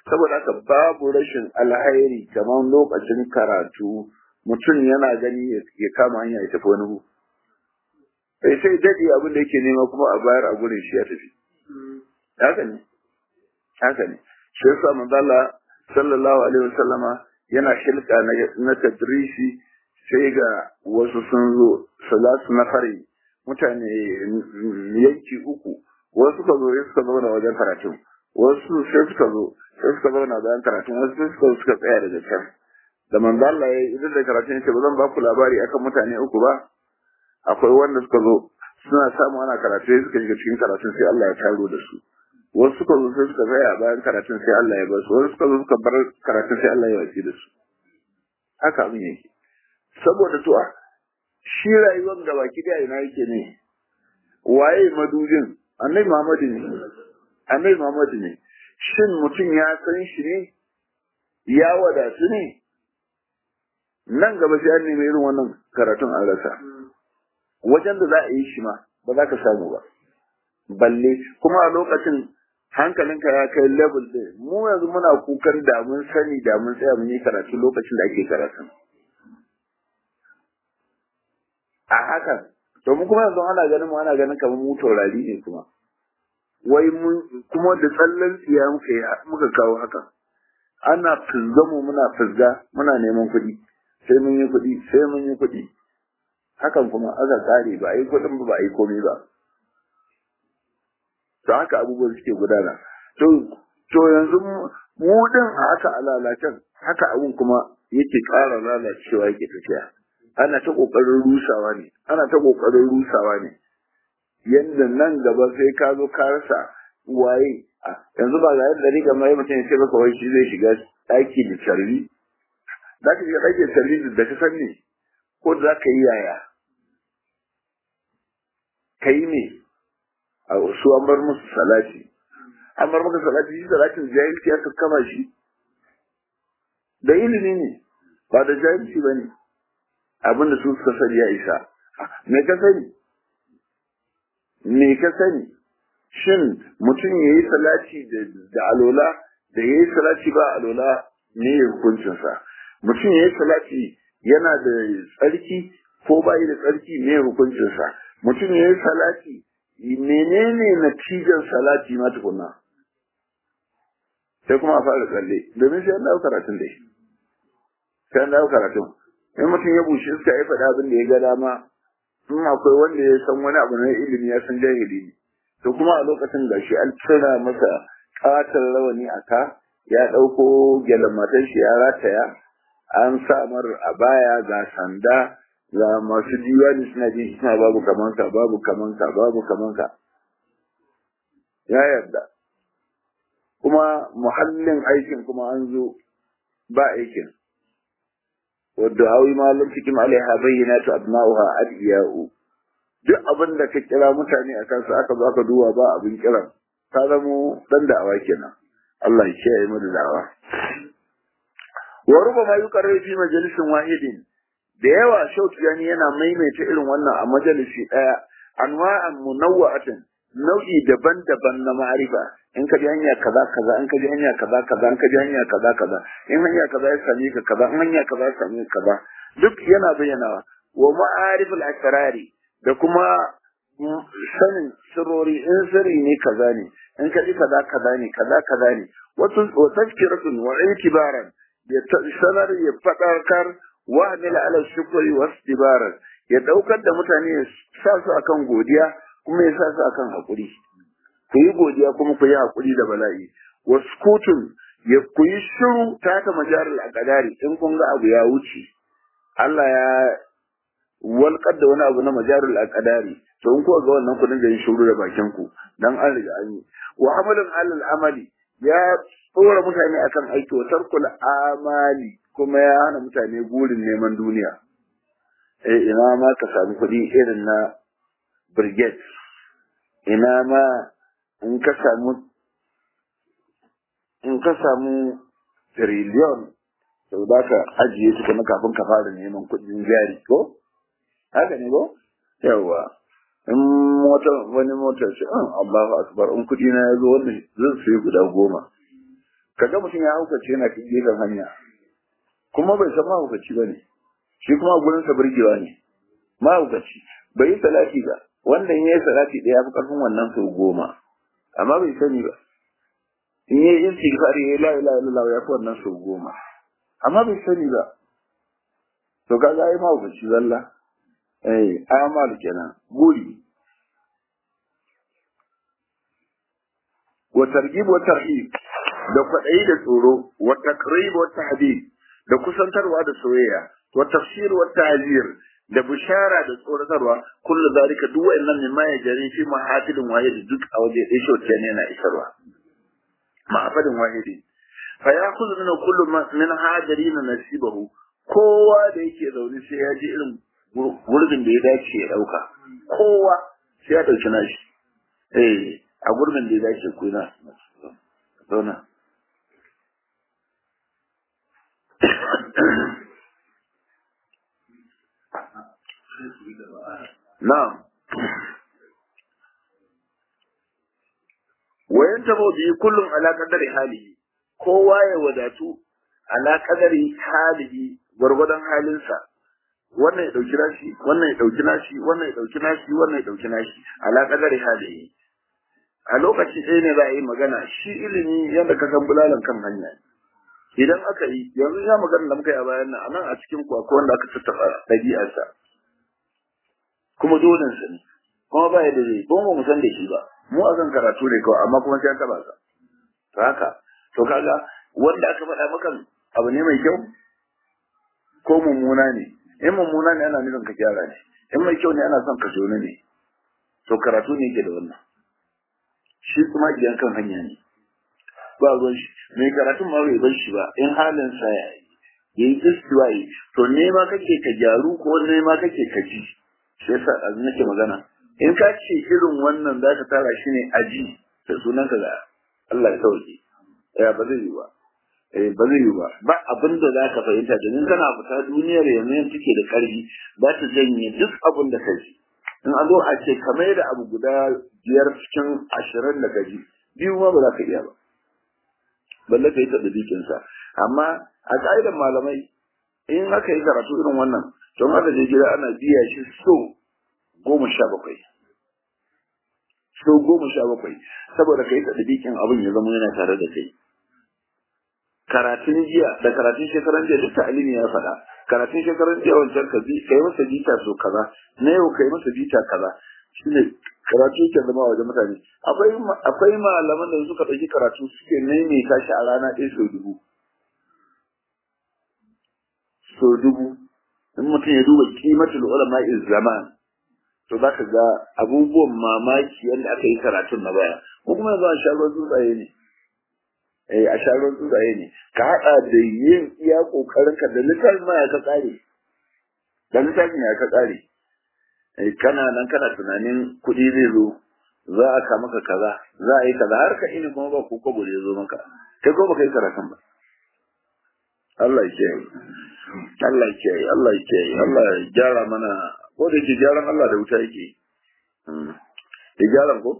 Speaker 1: saboda haka babu rashin alhairi kamar lokacin karatu mutum yana gani ya kama hanya ya tafi wani gu sai sai dade abin da yake nema kuma a bayar a gurin shi ya tafi haka ne haka ne shi yasa manzo Allah sallallahu alaihi wasallama yana shilka na na tadrisi sai ga wasu sun zo salatu na fari mutane yanki uku wasu suka zo sai suka zauna wajen karatun wasu sai suka zo sai suka zauna bayan karatun wasu sai suka suka tsaya daga can da manzo Allah ya idan da karatun yace ba zan ba ku labari akan mutane uku ba akwai wanda suka zo suna samu ana karatu sai suka shiga cikin karatun sai Allah ya taro da su wasu suka zo sai suka tsaya bayan karatun sai Allah ya bar su wasu suka zo suka bar karatun sai Allah ya wace da su haka abin yake saboda to shi rayuwar da baki da ina yake ne waye madujin annabi Muhammadu ne annabi Muhammadu ne shin mutum ya san shi ne ya wadatu ne nan gaba sai an nemi irin wannan karatun an rasa wajen da za a yi shi ma ba za ka samu ba balle kuma a lokacin hankalinka ya kai level ɗin mu yanzu muna kukan da mun sani da mun tsaya mun yi karatu lokacin da ake karatun a hakan domin kuma yanzu ana ganin mu ana ganin kamar mu taurari ne kuma wai mun kuma da tsallan tsiya muka yi muka kawo haka ana fizga mu muna fizga muna neman kuɗi sai mun yi kuɗi sai mun yi kuɗi hakan kuma aka kare ba a yi kuɗin ba ba a yi komai ba to haka abubuwan suke gudana to to yanzu mu din a haka alalacen haka abun kuma yake ƙara lalacewa yake tafiya ana ta ƙoƙarin rusawa ne ana ta ƙoƙarin rusawa ne yadda nan gaba sai ka zo ka rasa waye yanzu ba ga yadda riga mai mutum ya ce maka wai shi zai shiga ɗaki da carbi za ka shiga ɗaki da carbi da ka san ne ko za ka yi yaya ka yi ne a su an bar musu salati an bar maka salati shi salatin jahilci aka kama shi da ilimi ne ba da jahilci ba ne abin da su suka sani ya isa me ka sani me ka sani shin mutum ya yi salati da alola da ya yi salati ba alola ne ya hukuncinsa mutum ya yi salati yana da tsarki ko ba da tsarki ne hukuncinsa mutum ya yi salati menene natijar salati ma tukunna sai kuma a fara tsalle domin sai an dawo karatun dai sai an dawo karatun in mutum ya bushe suka yi faɗa abin da ya ga dama in akwai wanda ya san wani abu na ilimi ya san jahili ne to kuma a lokacin gashi an cira masa ƙatar rawani a ka ya ɗauko gyalen matan shi ya rataya an sa mar a baya ga sanda ga masu diwani suna jin suna babu kamanka babu kamanka babu kamanka ya yarda kuma muhallin aikin kuma an zo ba aikin wadda hawi ma lam cikin alaiha bayyinatu abna'uha adiya'u duk abin da ka kira mutane a kansa aka zo aka duba ba abin kiran ta zamo dan da'awa kenan Allah ya kiyaye mu da da'awa wa rubama yuqarru fi majalisin wahidin da yawa shautu yani yana maimaita irin wannan a majalisi daya anwa'an munawwa'atin nau'i daban-daban na ma'arifa in ka ji hanya kaza kaza in ka ji hanya kaza kaza in ka ji hanya kaza kaza in hanya kaza ya same ka kaza in hanya kaza ya same ka kaza duk yana bayyanawa wa ma'ariful asrari da kuma sanin sirori in sirri ne kaza ne in ka ji kaza kaza ne kaza kaza ne wa tazkiratun wa itibaran ya sanar ya fadakar wa amila ala shukri wa istibaran ya daukar da mutane ya sa su akan godiya kuma ya sa su akan hakuri ku yi godiya kuma ku yi hakuri da bala'i wa sukutun ya ku yi shiru ta ta majaral aqdari in kun ga abu ya wuce Allah ya walƙar da wani abu na majarul aqdari to in kuka ga wannan ku dinga yin shiru da bakin ku dan an riga an yi wa amalan alal amali ya tsora mutane akan aiki wa tarkul amali kuma ya hana mutane burin neman duniya eh ina ma ka samu kuɗi irin na brigade ina ma in ka samu in ka samu trillion sau da ka ajiye su kuma kafin ka fara neman kuɗin jari ko haka ne ko yawa in mota wani mota ce an Allahu akbar in kudi na yazo wannan zan sai guda goma kaga mutum ya haukace yana kan gefen hanya kuma bai san mahaukaci ba ne shi kuma gurin sa burgewa ne mahaukaci bai yi salati ba wanda in yi salati ɗaya fi ƙarfin wannan sau goma amma bai sani ba in yi istighfar ya la ilaha illallah ya fi wannan sau goma amma bai sani ba to kaga ai mahaukaci zalla eh amal kenan guri wa targhib wa tarhib da kwaɗayi da tsoro wa takrib wa tahdid da kusantarwa da soyayya wa tafsir wa ta'zir da bishara da tsoratarwa kullu zalika duk wa'annan ne ma ya jari fi mahafilin wahidi duk a waje ɗaya shi ne yana isarwa mahafilin wahidi fa ya kuzu min kullu min hadirin nasibahu kowa da yake zaune sai ya ji irin gurbin da ya dace ya dauka kowa sai ya dauki nashi eh a gurbin da ya dace ku na zauna Na'am. Wayan tabo bi kullum ala qadari halihi. Kowa ya wadatu ala qadari halihi gwargwadon halinsa. Wannan ya dauki nashi, wannan ya dauki nashi, wannan ya dauki nashi, wannan ya dauki nashi ala qadari halihi. A lokaci ɗaya ne za a yi magana shi ilimi yadda ka san bulalan kan hanya. Idan aka yi, yanzu ya magana da muka yi a bayan nan, a nan a cikin ku akwai wanda aka tattafa ɗabi'arsa. kuma dole sa ne kuma ba yadda zai ko mu san da shi ba mu a kan karatu ne kawai amma kuma sai an taba sa to haka to kaga wanda aka faɗa maka abu ne mai kyau ko mummuna ne in mummuna ne ana nufin ka gyara ne in mai kyau ne ana son ka jona ne to karatu ne yake da wannan shi kuma idan kan hanya ne ba ruwan shi mai karatun ma bai bar shi ba in halin sa ya yi yayi istiwa'i to nema kake ka gyaru ko nema kake ka ji shi yasa a nake magana in ka ce irin wannan za ka tara shi ne aji da sunan ka ga Allah ya sauke ya ba zai yi ba eh ba zai yi ba ba abin da za ka fahimta domin kana fita duniyar yanzu yanzu take da karfi za ta janye duk abin da ka ji in an zo a ce kamar da abu guda biyar cikin ashirin da ka ji biyu ma ba za ka iya ba balle ka yi ta sa amma a ka'idar malamai in aka yi karatu irin wannan don haka je gida ana biya shi so goma sha bakwai so goma sha bakwai saboda kai ta dabikin abin ya zama yana tare da kai karatun jiya da karatun shekaran jiya duk ta'alimi ya faɗa karatun shekaran jiya wancan ka bi kai masa bita so kaza na yau kai masa bita kaza shine karatu ke zama wajen mutane akwai akwai malaman da suka ɗauki karatu suke maimaita shi a rana ɗaya sau dubu sau dubu in mutum ya duba kimatul ulama zaman to za ka ga abubuwan mamaki yadda aka yi karatun na baya ko kuma yanzu a shagon tsuntsaye ne eh a shagon tsuntsaye ne ka haɗa da yin iya ƙoƙarin ka da littafin ma ya ka tsare da littafin ya ka tsare kana nan kana tunanin kuɗi zai zo za a ka maka kaza za a yi kaza har ka ini kuma ba ko kobo da ya zo maka kai ko baka yi karatun ba Allah ya kiyaye Allah ya kiyaye Allah ya kiyaye Allah ya gyara mana ko da ke gyaran Allah da wuta yake ya gyaran ko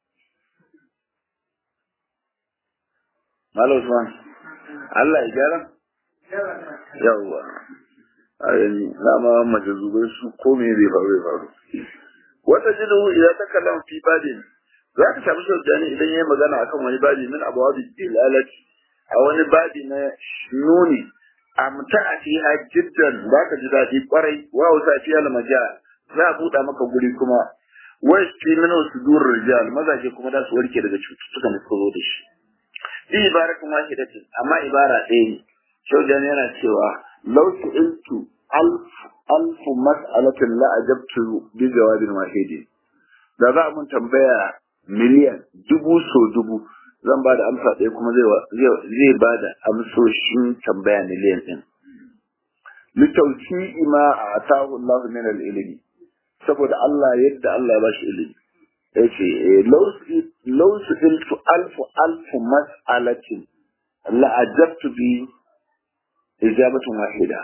Speaker 1: Malam Usman Allah ya gyara yawwa ayani dama majazubai su ko me zai faru ya faru wata jidu idan ta kallon fi badin za ka samu shaudani idan ya yi magana akan wani badi min abuwa dilalati a wani badi na nuni amta a fiha jiddan za ka ji daɗi kwarai wa wata fi almaja za a buɗa maka guri kuma wai fi min sudur rijal mazaje kuma za su warke daga cututtukan da suka zo da shi bi ibaratun wahidatin amma ibara ɗaya ne shaujan yana cewa law su'iltu alf alf mas'alatin la ajabtu bi jawabin wahidi da za a mun tambaya miliyan dubu so dubu zan ba da amsa ɗaya kuma zai ba da amsoshin tambaya miliyan ɗin. Litauci ima a atahu Allah min al-ilmi saboda Allah yadda Allah ya bashi ilimi. Ya ce, Lau su iltu alfu alfu mas'alatin la'ajabtu bi ijabatun wahida.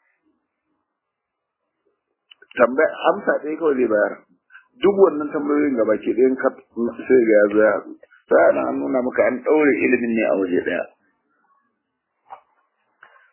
Speaker 1: Tambaya amsa ɗaya kawai zai bayar. Duk wannan tambayoyin gaba ke ɗayan sai ga ya zo ya haɗu. sai an nuna maka an ɗaure ilimin ne a waje ɗaya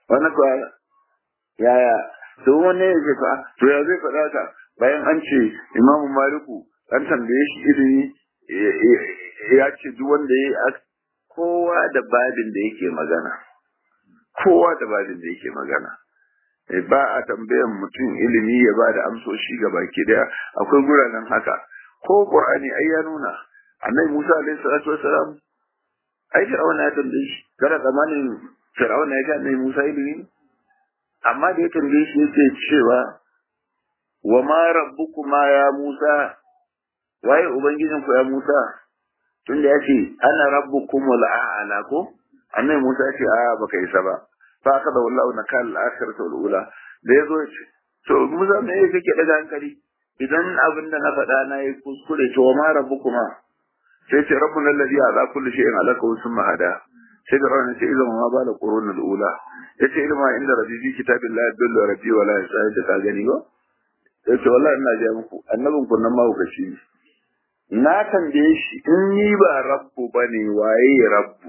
Speaker 1: wannan kuwa yaya to wanne ya ce fa to ya zai faɗa ka bayan an ce imamu maliku an tambaye shi ilimi ya ce duk wanda ya kowa da babin da yake magana kowa da babin da yake magana ba a tambayan mutum ilimi ya ba da amsoshi ga baki daya akwai guranen haka ko qur'ani ai ya nuna annabi Musa alaihi salatu wassalam ai fir'auna ya tambaye shi kada zamanin fir'auna ya ga annabi Musa ilimi amma da ya tambaye shi yake cewa wa ma rabbukuma ya Musa waye ubangijin ku ya Musa tunda ya ce ana rabbukumul a'la ko annabi Musa ya ce a baka isa ba fa aka da wallahu nakal al-akhirati wal ula da yazo ya ce to Musa me yake kake daga hankali idan abin da na faɗa na yi kuskure to ma rabbukuma sai ce rabbuna alladhi ala kulli shay'in alaka wa summa hada sai da rawana ce idan ma bala qurun al-ula yace ilma inda rabbi fi kitabillahi yadullu rabbi wa la yasai da ka gani ba yace wallahi ina ga muku annabin ku nan ma ku kashi na tambaye shi in ni ba rabbu bane waye rabbu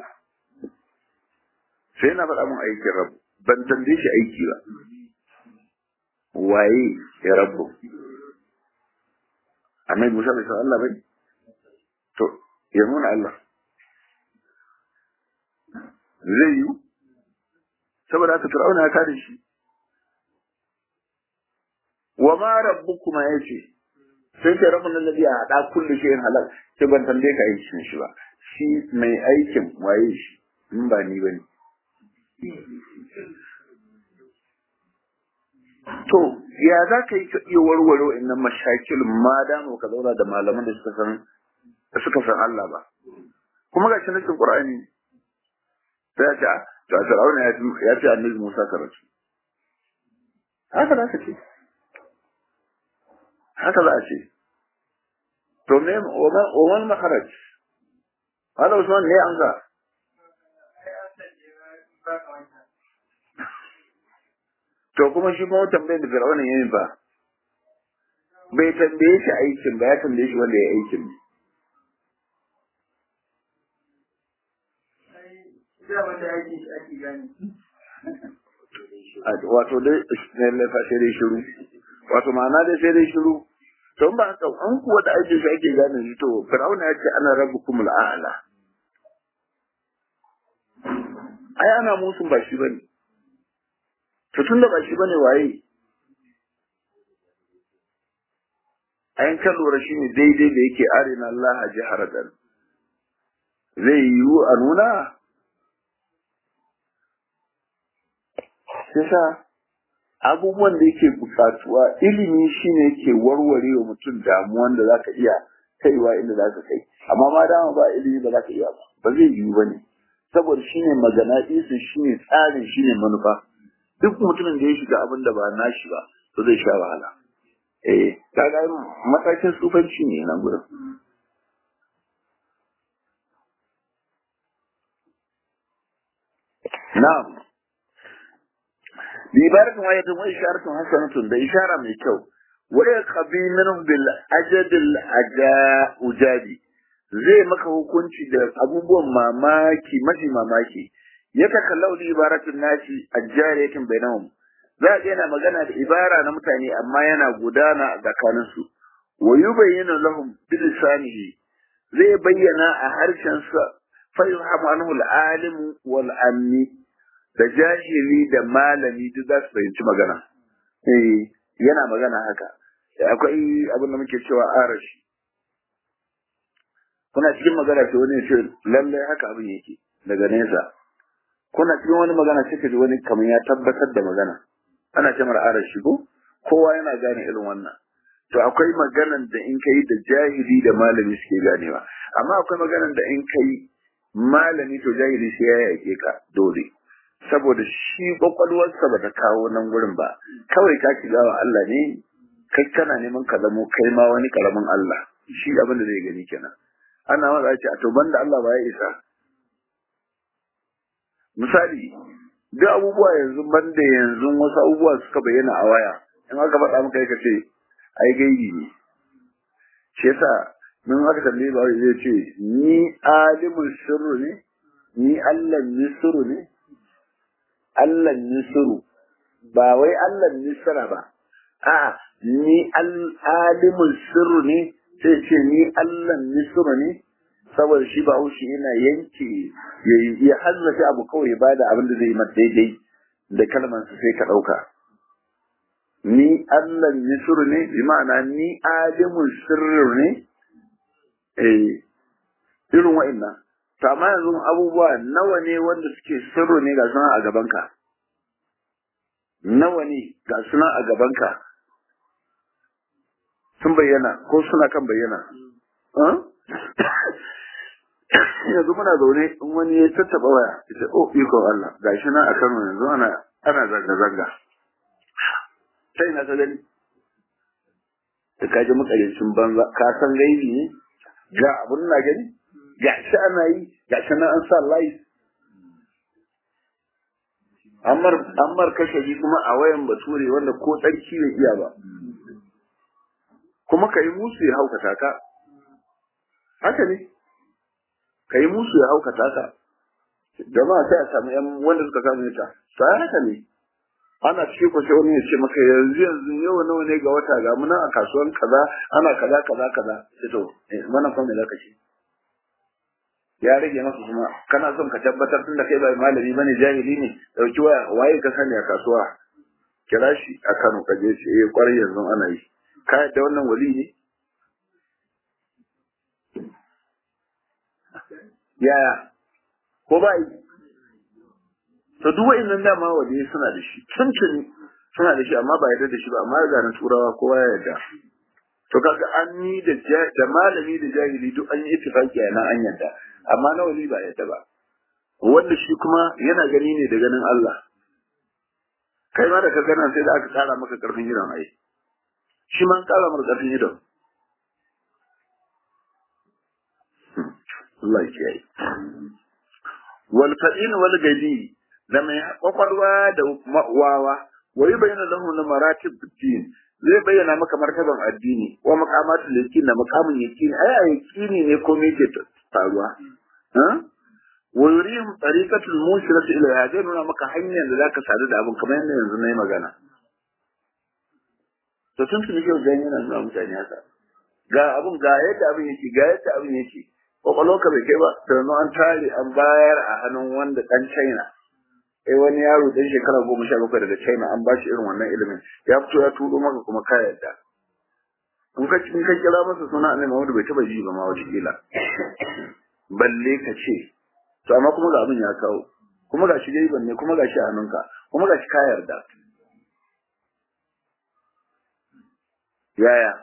Speaker 1: sai na faɗa mun aikin rabbu ban tambaye shi aiki ba waye ya rabbu annabi Musa bai san Allah bai to ya nuna Allah zai yi saboda haka fir'auna ya kare shi wa ma rabbukuma yace sai ce rabbun alladhi hada kulli shay'in halal sai ban tambaye ka aikin shi ba shi mai aikin waye shi in ba ni bane to ya za ka yi ka iya warware wa'annan mashakil ma da ka zauna da malaman da suka san suka san Allah ba kuma ga shi na cikin Qur'ani sai ya ce to Fir'auna ya ce Annabi Musa karatu haka za ka ce haka za a ce to me wa man makharaj hada Usman ne an ga to kuma shi kuma tambayar da Fir'auna ya yi ba bai tambaye shi aikin ba ya tambaye shi wanda ya aikin ne wato dai ne lafa sai dai shiru wato ma'ana dai sai dai shiru to ba haka an kuwa da aikin shi ake gane shi to fir'auna ya ce ana rabbukum al'ala ai ana musun ba shi bane to tun da ba shi bane waye ayin kan lura shi ne daidai da yake arina Allah jaharatan zai yiwu a nuna yasa abubuwan da yake bukatuwa ilimi shine yake warware wa mutum damuwan da zaka iya kaiwa inda zaka kai amma ma dama ba ilimi ba zaka iya ba ba zai yiwu bane saboda shine magana isu shine tsarin shine manufa duk mutumin da ya shiga abin da ba nashi ba to zai sha wahala eh kaga matakin tsufanci ne nan gurin na'am بإبارة وآية وإشارة حسنة ده إشارة من الكو ويقضي منهم بالأجد الأجاء أجادي zai maka hukunci da abubuwan mamaki mafi mamaki ya takallau da ibaratun nashi a jariyatin bainahum za a yana magana da ibara na mutane amma yana gudana a tsakaninsu wa yubayyinu lahum bi lisanihi zai bayyana a harshen sa fa yuhamu anhu al-alim wal ammi da jahili da malami duk za su fahimci magana. Eh, yana magana haka. Akwai abin da muke cewa arashi. Kuna cikin magana ce wani ce lallai haka abin yake daga nesa. Kuna cikin wani magana sai ka ji wani kamar ya tabbatar da magana. Ana ce mara arashi ko? Kowa yana gane irin wannan. To akwai maganan da in kai da jahili da malami suke ganewa. Amma akwai maganan da in kai malami to jahili sai ya yake ka dole. saboda shi kwakwalwarsa ba ta kawo nan gurin ba kawai ka shiga wa Allah ne kai kana neman ka zamo kai ma wani karamin Allah shi abin da zai gani kenan ana maza ce a to banda Allah ba ya isa misali duk abubuwa yanzu banda yanzu wasu abubuwa suka bayyana a waya in aka faɗa maka ka ce ai gaibi ne shi yasa mun aka tambaye ba zai ce ni alimul sirru ne ni Allah ne sirru ne Allah nisru ba wai Allah nisra ba a ni alimin sirru ne sai ce ni Allah nisru ne saboda shi ba haushi yana yanke ya hazzace abu kawai ya bada abin da zai yi daidai da kalmansa sai ka ɗauka. Ni Allah nisru ne, bi ma'ana ni alimin sirru ne, eh, irin wa'innan. To amma yanzu abubuwa nawa ne wanda suke sirru ne ga suna a gabanka? Nawa ne ga suna a gabanka? Sun bayyana ko suna kan bayyana? yanzu muna zaune in wani ya tattaba waya ita oh iko Allah gashi na a Kano yanzu ana ana zanga zanga sai na ta gani da kaji makarincin banza ka san gaibi ne ga abun na gani gashi ana yi gashi na an sa live Ammar ammar kashabi kuma a wayan bature wanda ko tsarki bai iya ba kuma kai musu ya haukata ka haka ne ka yi musu ya haukata ka jama'a sai a samu yan wanda suka samu ta sai haka ne ana ce ko sai wani ya ce maka yanzu yanzu yau nawa ne ga wata ga muna a kasuwan kaza ana kaza kaza kaza sai to wannan kuma me zaka ce ya rage maka kuma kana son ka tabbatar tunda kai ba malami bane jahili ne dauki waya waye ka sani a kasuwa kira shi a Kano ka je shi eh kwarai yanzu ana yi ka yadda wannan wali ne yaya ko ba yi to duk wa'annan dama waje suna da shi tuntuni suna da shi amma ba yarda da shi ba amma ga na turawa kowa ya yarda to kaga an yi da da malami da jahili duk an yi ittifaki a nan an yarda amma na wali ba yarda ba wanda shi kuma yana gani ne da ganin Allah kai ma da ka gana sai da aka tsara maka karfin idon ai shi ma an tsara maka karfin idon Allah ya kiyaye. Wal fa'in wal gadi da mai kwakwalwa da wawa wa yi bayyana lahu na maratib din zai bayyana maka martaban addini wa maqamatul yaqin da maqamin yaqin ai a yaqini ne ko me ke faruwa ha wa yurihim tariqatul mushirati ila zai nuna maka hanyar da zaka sadu da abin kamar yadda yanzu na yi magana to tun tun yau gani yana nuna mutane haka ga abin ga yadda abin yake ga yadda abin yake kwakwalwarka bai kai ba sannan an tare an bayar a hannun wanda dan China eh wani yaro dan shekara goma sha bakwai daga China an bashi irin wannan ilimin ya fito ya turo maka kuma ka yarda in ka in ka kira masa suna annabi Muhammad bai taba ji ba ma wata kila balle ka ce to amma kuma ga abin ya kawo kuma ga shi dai banne kuma ga shi a hannunka kuma ga shi ka yarda yaya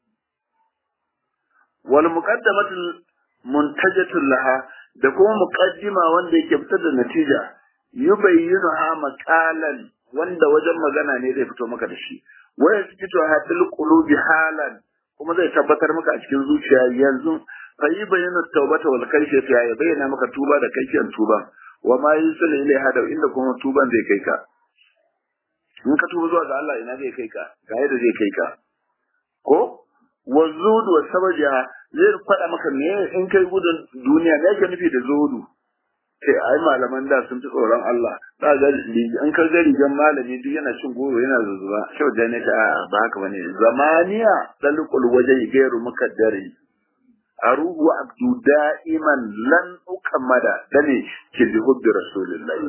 Speaker 1: wal muqaddamatul muntajatul laha da kuma muqaddima wanda yake fitar da natija yubayyinuha maqalan wanda wajen magana ne zai fito maka da shi waya fito hadil qulubi halan kuma zai tabbatar maka a cikin zuciya yanzu fa yi bayyana tawbata wal kayfiyat ya bayyana maka tuba da kayfiyan tuba wa ma yusul ilaiha da inda kuma tuban zai kai ka in ka tuba zuwa ga Allah ina zai kai ka ga yadda zai kai ka ko wa zudu wa sabaja zai faɗa maka me in kai gudun duniya me yake nufi da zudu sai ai malaman da sun fi tsoron Allah za ga in ka ga rigan malami duk yana cin goro yana zuzuba shau da ne ta ba haka bane zamaniya dalqul wajhi gairu mukaddari aruhu wa abdu da'iman lan ukammada dane ke bi hubbi rasulullahi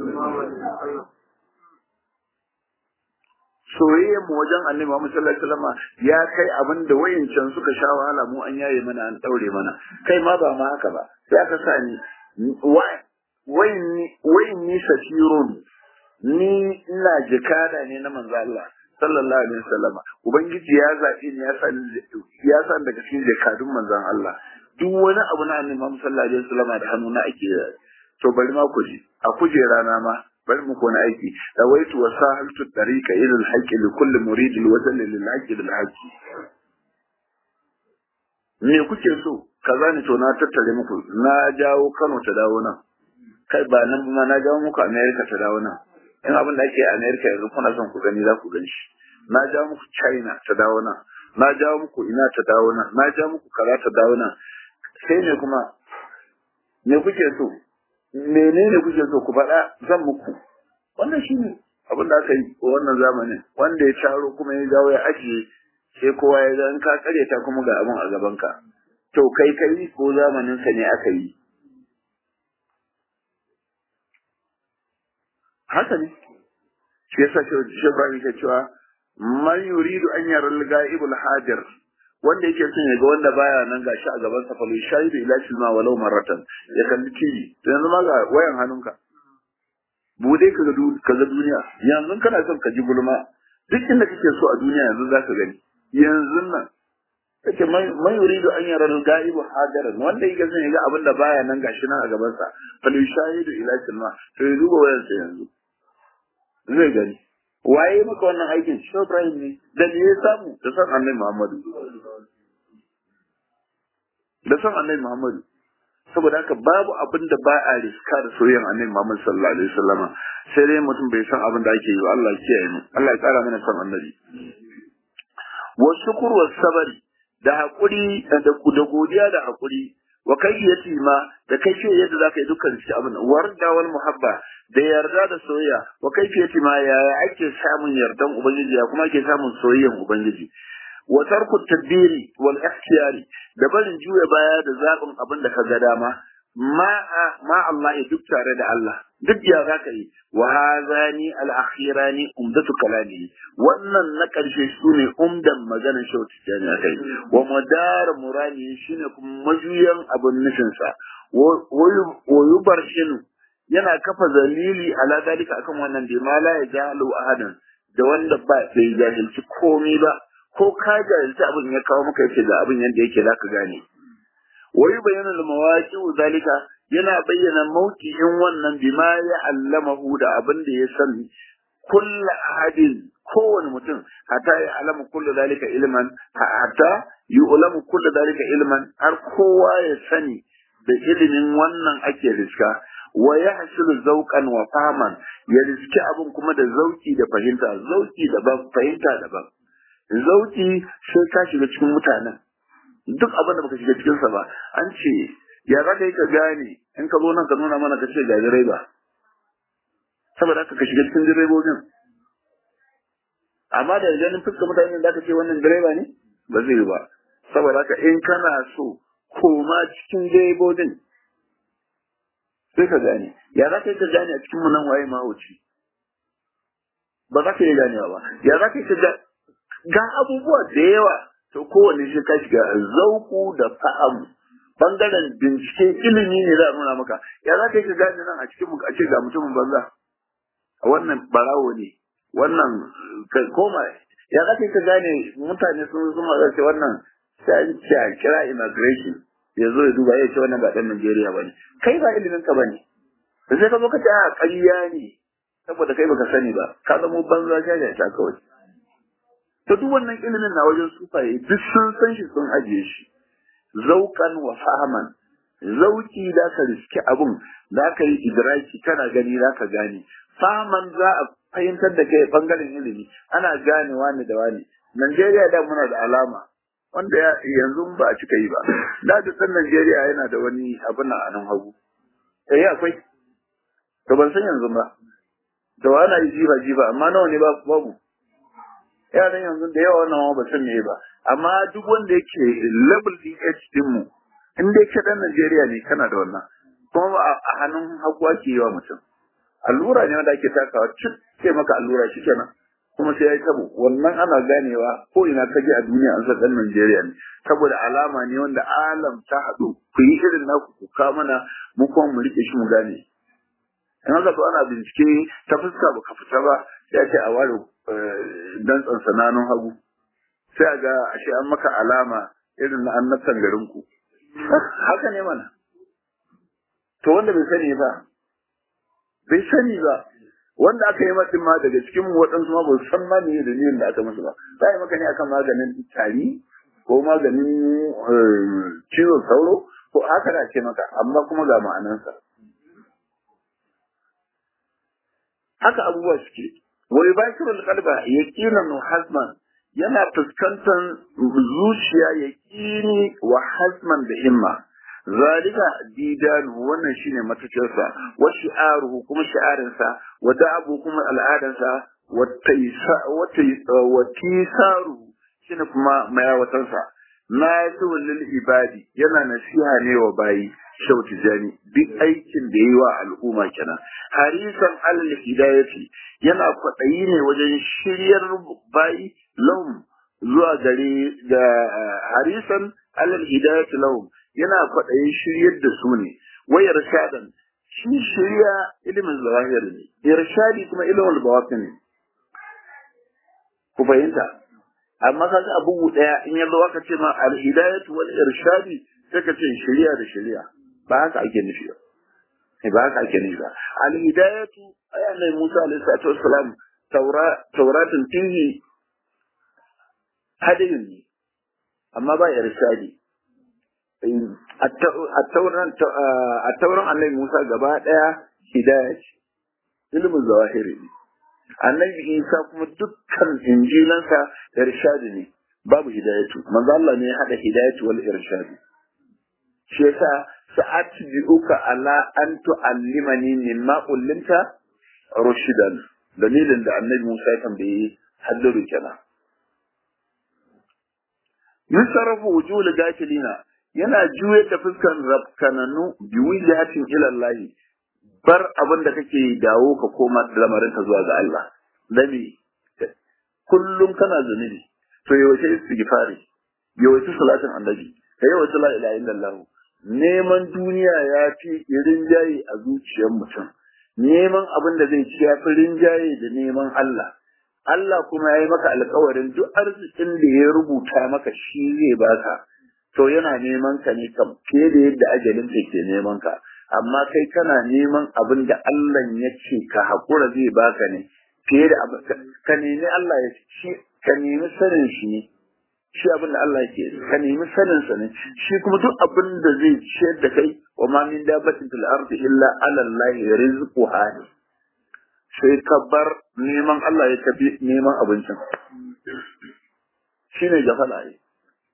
Speaker 1: soyayyar mu wajen annabi Muhammad sallallahu alaihi wasallam ya kai abin da wayancan suka sha wahala mu an yaye mana an daure mana kai ma ba ma haka ba sai aka sa ni wayin ni safirun ni ina jikada ne na manzo Allah sallallahu alaihi wasallam ubangiji ya zabi ni ya san ya san daga cikin jakadun manzon Allah duk wani abu na annabi Muhammad sallallahu alaihi wasallam da hannu na ake to bari ma ku ji a kujera na ma bari mu kona aiki dawaitu wa sahaltu tariqa ila al-haqqi li kulli murid al-wazn lil haqqi lil haqqi me kuke so kaza ne to na tattare muku na jawo Kano ta dawo nan kai ba nan ma na jawo muku America ta dawo nan in abin da ake a America yanzu kuna son ku gani za ku gani shi na jawo muku China ta dawo nan na jawo muku ina ta dawo nan na jawo muku kaza ta dawo nan sai ne kuma me kuke so menene kuke so ku faɗa zan muku wannan shine abin da aka yi a wannan zamanin wanda ya taro kuma ya dawo ya ajiye sai kowa ya ga in ka kare ta kuma ga abin a gaban ka to kai kai ko zamanin sa ne aka yi haka ne shi yasa shi Ibrahim ke cewa man yuridu an yara al-ghaibul hadir wanda yake son ya ga wanda baya nan gashi a gaban sa falu shahidu ila shilma walau maratan ya kalli TV to yanzu ma ga wayan hannunka bude ka ga ka ga duniya yanzu kana son ka ji gulma duk inda kake so a duniya yanzu zaka gani yanzu nan kace man yuridu an yara al-ghaibu hadiran wanda yake son ya ga abin da baya nan gashi nan a gaban sa falu shahidu ila shilma to ya duba wayan sa yanzu zai gani waye maka wannan aikin shi Ibrahim ne da me ya samu da san Annabi Muhammadu da san Annabi Muhammadu saboda haka babu abin da ba a riska da soyayyan Annabi Muhammad sallallahu alaihi wasallama sai dai mutum bai san abin da ake yi ba Allah ya kiyaye mu Allah ya kara mana san Annabi wa shukr wa sabari da hakuri da da godiya da hakuri wa kayyati ma da kai yadda zaka yi dukkan shi abin warda wal muhabba da yarda da soyayya wa kaifiyati ma yaya ake samun yardan ubangiji ya kuma ake samun soyayyan ubangiji wa tarku tadbiri wal ikhtiyari da barin juya baya da zabin abin da ka ga dama ma ma Allah ya duk tare da Allah duk ya zaka yi wa hadani al akhirani umdatu kalami wannan na karshe sune umdan maganar shauti jani akai wa madar murani shine kuma majuyan abin nufinsa wa yubarshinu yana kafa dalili ala dalika akan wannan da ma la yajalu ahadan da wanda ba bai jahilci komai ba ko ka jahilci abin ya kawo maka yake da abin yanda yake zaka gane wai bayanan mawaqi zalika yana bayyana mauki'in wannan bima ya allamahu da abin da ya sani kullu ahadin kowane mutum hatta ya alama kullu zalika ilman hatta yu'lamu kullu zalika ilman har kowa ya sani da ilimin wannan ake riska wa ya hasilu zauqan wa fahman ya riski abin kuma da zauki da fahimta zauki daban fahimta daban zauki sai ka shiga cikin mutanen duk abin da baka shiga cikin sa ba an ce ya za ka yi ka gane in ka zo nan ka nuna mana ka ce ga direba saboda haka ka shiga cikin direbobin amma da ganin fuskar mutane da ka ce wannan direba ne ba zai yi ba saboda haka in kana so koma cikin direbobin sai ka gane ya za ka yi ka gane a cikin nan waye mahauci ba za ka yi ganewa ba ya za ka yi ka ga abubuwa da yawa to kowane shi ka shiga zauku da fa'amu bangaren bincike ilimi ne za a nuna maka ya za ka yi ka gane nan a cikin a ce ga mutumin banza a wannan barawo ne wannan koma ya za ka yi ka gane mutane sun zuma za ce wannan sai an ce a kira immigration ya zo ya duba ya ce wannan ba ɗan Najeriya ba ne. Kai ba ilimin ka ba ne. Da sai ka zo ka ce a ƙarya ne saboda kai baka sani ba ka zamo banza jaja ta kawai. To duk wannan ilimin na wajen sufaye duk sun san shi sun ajiye shi. Zaukan wa fahaman zauki da ka riski abun da ka yi idraki kana gani za ka gane. Fahaman za a fahimtar da kai bangaren ilimi ana gane wani da wani. Najeriya da muna da alama wanda yanzu ba a cika yi ba da duk ɗan Najeriya yana da wani abin a nan hagu eh akwai to ban san yanzu ba da wani yi jiba jiba amma nawa ne ba babu yaran yanzu da yawa wannan ba san me ba amma duk wanda yake level DH din mu in dai ke ɗan Najeriya ne kana da wannan kuma a hannun hagu ake yi wa mutum allura ne wanda ake takawa cik sai maka allura shikenan kuma sai ya yi tabo wannan ana ganewa ko ina ka je a duniya an san ɗan Najeriya ne saboda alama ne wanda alam ta haɗu ku yi irin naku ku ka mana mu kuma mu rike shi mu gane in haka to ana bincike ta fuska ba ka fita ba sai a ce a ware dantsan sananun hagu sai a ga ashe an maka alama irin na annabtan garin ku haka ne mana to wanda bai sani ba bai sani ba wanda aka yi matsin ma daga cikin waɗansu ma ba su san ma me dalilin da aka musu ba za a yi maka ne akan maganin tari ko maganin cizon sauro ko haka da ce maka amma kuma ga ma'anansa haka abubuwa suke wa yubashirul qalba yaqinan wa hazman yana fuskantar zuciya yaqini wa hazman da himma zalika didanu wannan shine matacinsa wa shi'aruhu kuma shi'arinsa wa da'abu kuma al'adansa wa taysa wa tisaruhu shine kuma mayawatansa nasihu lil ibadi yana nasiha ne wa bayi shauti jani duk aikin da yi wa al'umma kenan harisan alal hidayati yana kwaɗayi ne wajen shiryar bayi lahum zuwa gare da harisan alal hidayati lahum yana kwaɗayin shiryar da su ne wai irshadan shi shirya ilimin zawahir ne irshadi kuma ilimin bawatin ne ku fahimta amma ka ga abu daya in yanzu aka ce ma al hidayatu wal irshadi sai ka ce shirya da shirya ba haka ake nufi ba ba haka ake nufi ba al hidayatu ayan ne Musa alaihi salatu wassalam taura tauratun fihi hadin ne amma ba irshadi a tauran annabi Musa gaba ɗaya hidaya ce, ilimin zawahiri ne. Annabi Isa kuma dukkan injilansa irshadi ne, babu hidayatu. Manzo Allah ne ya haɗa hidayatu wal irshadi. Shi yasa sa'at bi'uka ala an tu'allimani mimma ullimta rushidan. Dalilin da annabi Musa ya tambaye haddaru kenan. Yusarafu wujul gafilina yana juyar da fuskar rafkananu biwijatin ilallahi bar abin da kake dawo ka koma lamarin ka zuwa ga Allah dami kullum kana zunubi to yawace istighfari yawace salatin annabi ka yawace la ilaha illallah neman duniya ya fi rinjaye a zuciyar mutum neman abin da zai ci ya fi rinjaye da neman Allah Allah kuma ya yi maka alkawarin duk arzikin da ya rubuta maka shi zai baka to yana neman ka ne kam fiye da yadda ajalin ka ke neman ka amma kai kana neman abin da Allah ya ce ka haƙura zai baka ne fiye da ka nemi Allah ya shi ka nemi sanin shi ne shi abin da Allah ke ka nemi sanin sa ne shi kuma duk abin da zai ciyar da kai wa ma min dabatin fil ardi illa ala Allah rizquha sai ka bar neman Allah ya tafi neman abincin shine gafala ne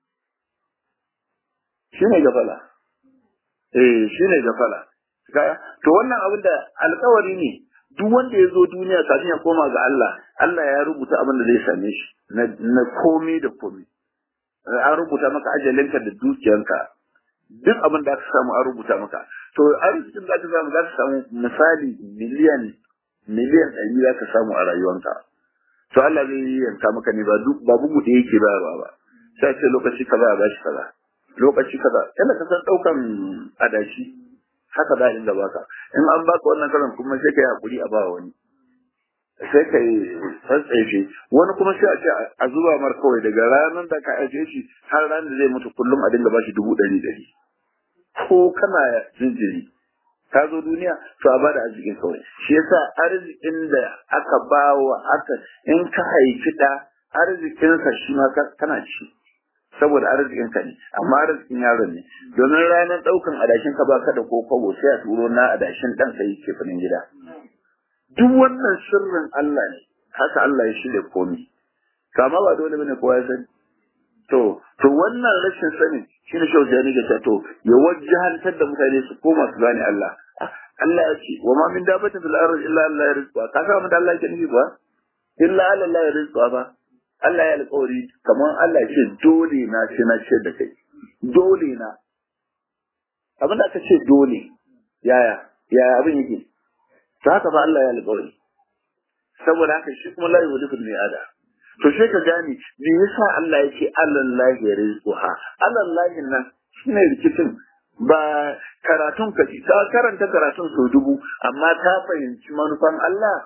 Speaker 1: shine gafala eh shine gafala to wannan abin da alkawari ne duk wanda ya zo duniya kafin ya koma ga Allah Allah ya rubuta abin da zai same shi na komai da komai an rubuta maka ajalinka da dukiyanka duk abin da aka samu an rubuta maka to arzikin da aka samu za ka samu misali miliyan miliyan ɗari za ka samu a rayuwanka to Allah zai yi yanka maka ne ba duk ba bugu da yake bayarwa ba sai ce lokaci kaza a bashi kaza lokaci kaza yana ka san ɗaukan adashi haka da inda baka in an baka wannan kalan kuma sai ka yi hakuri a ba wani sai ka yi tsantsaife wani kuma sai a ce a zuba mar kawai daga ranar da ka ajiye shi har ranar da zai mutu kullum a dinga bashi dubu ɗari ɗari ko kana jinjiri ka zo duniya to a bada arzikin kawai shi yasa arzikin da aka ba wa aka in ka haifi ɗa arzikinsa shi ma kana ci saboda arzikin ka ne amma arzikin yaron ne domin ranar ɗaukan adashin ka ba ka da ko kwabo sai a turo na adashin ɗan ka yi kefanin gida duk wannan sirrin Allah ne haka Allah ya shirya komi kama ba dole bane kowa ya sani to to wannan rashin sani shine shau jani ga to ya wajjahantar da mutane su koma su gane Allah Allah ya ce wa ma min dabatin fil ardi illa Allah yarzuqa ka ga mun da Allah yake nufi ba illa Allah ya rizqa ba Allah ya alƙawari kamar Allah ya ce dole na ce na ce da kai dole na abin da aka ce dole yaya yaya abin yake to haka ba Allah ya alƙawari saboda haka shi kuma la yuhlifu mi'ada to sai ka gane me yasa Allah yake alallahi rizquha alallahi nan shine rikicin ba karatun ka ka karanta karatun sau dubu amma ta fahimci manufan Allah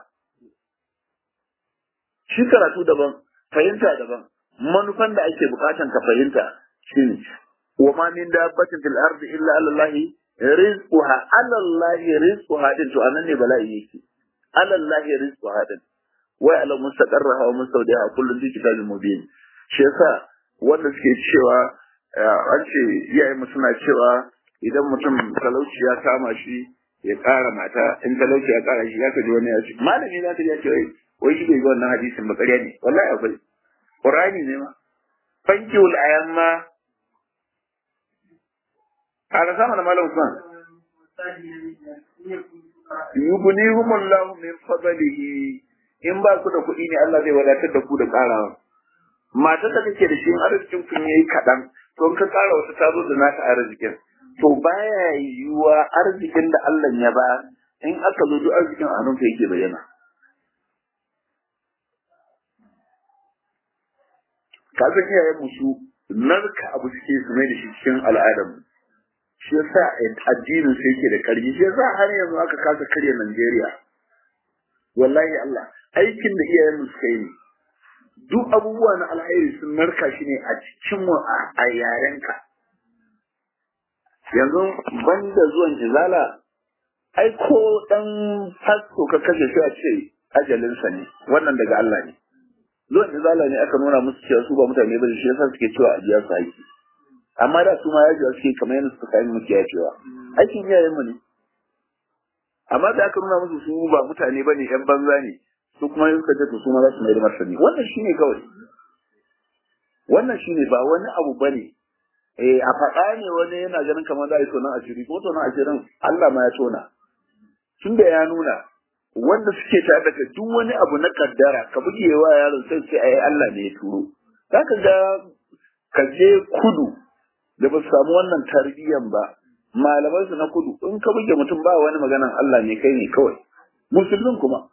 Speaker 1: shi karatu daban fahimta daban manufan da ake bukatan ka fahimta shine wa ma min dabbatin fil ardi illa alallahi rizquha alallahi rizquha din to anan ne bala'i yake alallahi rizquha din wai ala mustaqarraha wa mustawdiha kullun fi kitabin mubin shi yasa wanda suke cewa an ce iyaye mu suna cewa idan mutum talauci ya kama shi ya ƙara mata in talauci ya ƙara shi ya kaji wani ya ce malami za ka ji ya ce wai wai shi bai ga wannan hadisin ba ƙarya ne wallahi akwai qur'ani ne ma fankiul ayamma ƙara sama da malam Usman yughnihumullahu min fadlihi in ba ku da kuɗi ne Allah zai wadatar da ku da ƙarawa matar da kake da shi in arzikin kun yayi kaɗan to in ka ƙara wata ta zo da nata arzikin to baya yiwuwa arzikin da Allah ya ba in aka zo duk arzikin a hannunka yake bayyana ka san iyayen mu su narka abu suke su mai da shi cikin al'adar mu shi yasa addinin sai yake da karfi shi yasa har yanzu aka kasa karya Najeriya wallahi Allah aikin da iyayen mu suka yi ne duk abubuwa na alheri sun narka shi ne a cikin mu a yarenka yanzu banda zuwan izala ai ko dan fasto ka kashe shi a ce ajalinsa ne wannan daga Allah ne zuwan izala ne aka nuna musu cewa su ba mutane ba shi yasa suke cewa a biya su aiki amma da su ma yaji suke kamar yadda suka kai muke ya cewa aikin iyayen mu ne amma da aka nuna musu su ba mutane bane yan banza ne su kuma yin suka ce to su ma za su mai da martani wannan shine kawai wannan shine ba wani abu bane eh a faɗa ne wani yana ganin kamar za a yi tonon asiri ko tonon asirin Allah ma ya tona tun da ya nuna wanda suke tare da duk wani abu na kaddara ka buge wa yaron sai sai ai Allah ne ya turo zaka ga ka je kudu da ba su samu wannan tarbiyyan ba malaman su na kudu in ka buge mutum ba wani maganan Allah ne kai ne kawai musulmin kuma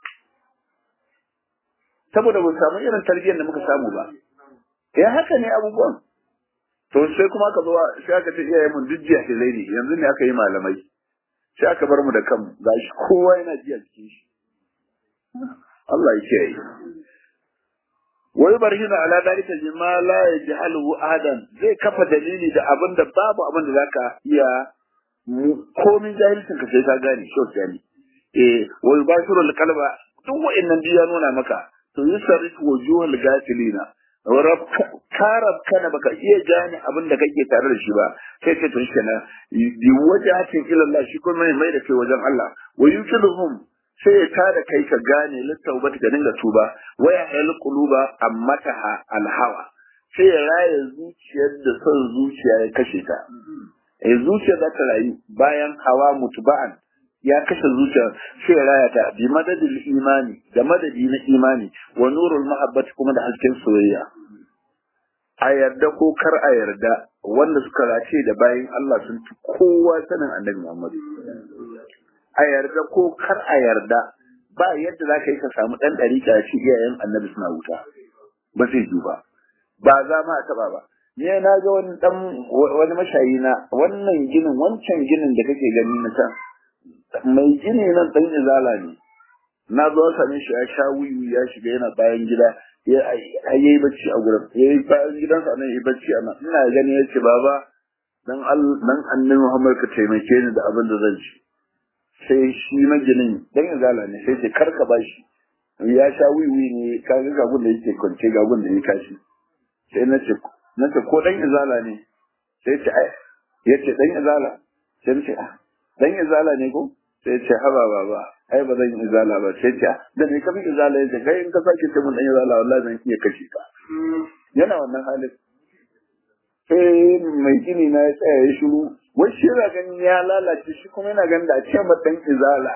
Speaker 1: saboda ba su samu irin tarbiyyar da muka samu ba ya haka ne abubuwan to sai kuma aka zo sai aka ce iyayen mun duk jiya ne yanzu ne aka yi malamai sai aka bar mu da kanmu gashi kowa yana jiya cikin shi Allah ya kiyaye wai barhina ala dalika jima la yajhaluhu ahadan zai kafa dalili da abin da babu abin da zaka iya komin jahilcin ka sai ka gane shi gani eh wai bashiru alqalba duk wa'annan ya nuna maka to yusarrifu wujuhal gafilina karab kana baka iya gane abin da kake tare da shi ba sai ce to shi na bi wajahatin ila Allah shi kuma mai da kai wajen Allah wa yukiluhum sai ya tada kai ka gane littaubat ka dinga tuba waya hal quluba ammataha alhawa sai ya raye zuciyar da son zuciya ya kashe ta eh zuciya za ta rayu bayan hawa mutuba'an ya kashe zuciya sai ya raya ta bi madadin imani da madadi na imani wa nurul mahabbati kuma da hasken soyayya a yarda ko kar a yarda wanda suka race da bayan Allah sun fi kowa sanin annabi Muhammad a yarda ko kar a yarda ba yadda za ka yi ka samu ɗan ɗariƙa shi iyayen annabi suna wuta ba zai yi ba ba za ma a taɓa ba ne na ga wani ɗan wani mashayi na wannan ginin wancan ginin da kake gani na can mai gini nan ɗan izala ne na zo same shi ya sha wuyu ya shiga yana bayan gida ya yi bacci a gurin ya yi bayan gidansa nan yi bacci a nan ina gani ya ce baba dan dan annabi Muhammad ka taimake ni da abin da zan ci sai shi maginin dan izala ne sai ce karka bashi ya sha wiwi ne ka ga gagun da yake kwance gagun da ya kashi sai na ce na ce ko dan izala ne sai ce ai ya ce dan izala sai na ce ah dan izala ne ko sai ce haba baba ai ba zan izala ba sai ce da ne kafin izala yace kai in ka sake ce mun dan izala wallahi zan iya kashe ka yana wannan halin sai mai gini na ya tsaya ya shiru wai shi yana ganin ya lalace shi kuma yana ganin da a ce dan izala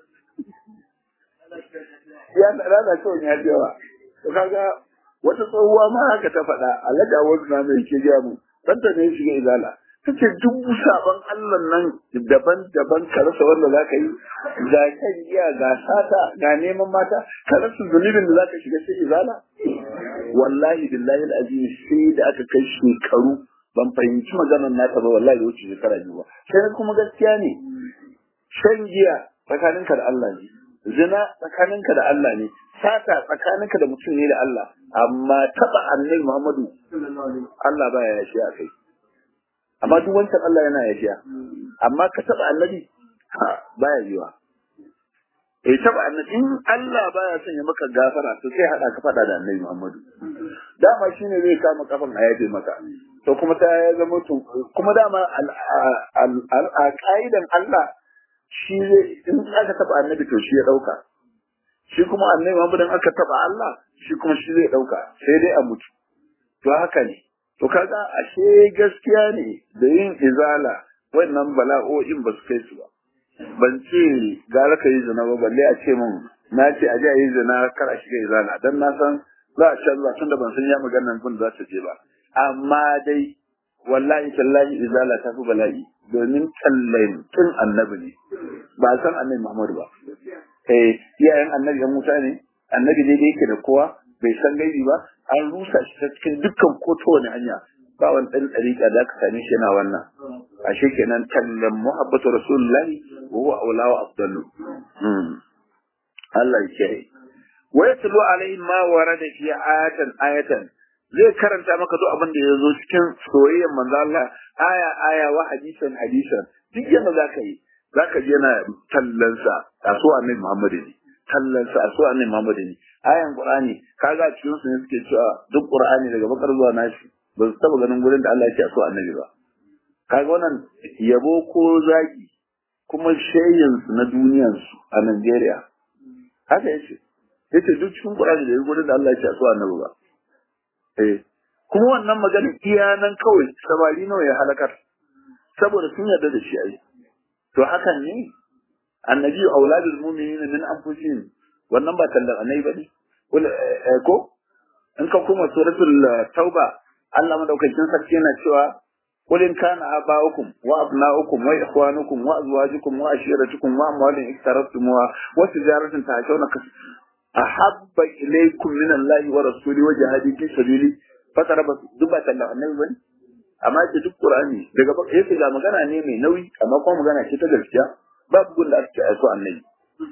Speaker 1: ya lalace wani ya yawa to kaga wata tsohuwa ma haka ta faɗa alaga wasu na mai ke gaya mu ɗanta ne ya shiga izala ta ce duk sabon Allah nan daban-daban ka rasa wanda za ka yi ga kan iya ga sata ga neman mata ka rasa zunubin da za ka shiga sai izala wallahi billahi al'azim sai da aka kai shekaru ban fahimci maganar nata ba wallahi da wuce shekara biyu ba sai kuma gaskiya ne shan giya tsakaninka da Allah ne zina tsakaninka da Allah ne sata tsakaninka da mutum ne da Allah amma taba annabi Muhammadu Allah baya yashi a kai amma duk wancan Allah yana yafiya amma ka taba annabi baya yiwa eh taba annabi in Allah baya son ya maka gafara to sai hada ka fada da annabi Muhammadu dama shine zai kama kafan a yafe maka to kuma ta ya zama to kuma dama a ka'idan Allah shi zai in aka taba annabi to shi ya dauka shi kuma annabi Muhammadu aka taba Allah shi kuma shi zai dauka sai dai a mutu to haka ne To kaga ashe gaskiya ne da yin izala wannan bala'o'in ba su kai su ba ban ce gara ka yi zina ba balle a ce min na ce a je a yi zina kar a shiga izana dan na san za a canza tunda ban san ya maganar kun za ta je ba amma dai wallahi tallahi izala ta fi bala'i domin tallan tun annabi ne ba san annabi Muhammadu ba eh iyayen annabi yan Musa ne annabi dai yake da kowa bai san gaibi ba an rusa shi ta cikin dukkan ko ta wani hanya ba wani ɗan ɗariƙa da aka same shi yana wannan ashe kenan tallan muhabbatu rasulullahi wa huwa aula wa afdalu Allah ya kiyaye wa yatlu alaihim ma warada fi ayatan ayatan zai karanta maka duk abin da ya zo cikin soyayyar manzo Allah aya aya wa hadisan hadisan duk yanda zaka yi zaka je na tallansa a so annabi Muhammad ne tallansa a so annabi Muhammad ne ayan Qur'ani kaga cikin su ne suke cewa duk Qur'ani daga bakar zuwa nashi ba su taba ganin gurin da Allah ya ce a so annabi ba kaga wannan yabo ko zagi kuma shayin su na duniyar su a Najeriya haka yace yace duk cikin Qur'ani da gurin da Allah ya ce a so annabi ba eh kuma wannan maganin iya nan kawai samari nawa ya halakar saboda sun yarda da shi ai to hakan ne annabi auladul mu'minina min anfusihim wannan ba tallan annabi bane ko in ka kuma suratul tauba Allah madaukakin sarki yana cewa قل إن كان آباؤكم وأبناؤكم وإخوانكم وأزواجكم وعشيرتكم وأموال اقترفتموها وتجارة تعيشون أحب إليكم من الله ورسوله وجهاد في سبيله فترى بس دبا تلا النبي بني amma ce duk Qur'ani daga baka yake ga magana ne mai nauyi amma kuma magana ce ta gaskiya babu gun da ake aiko annabi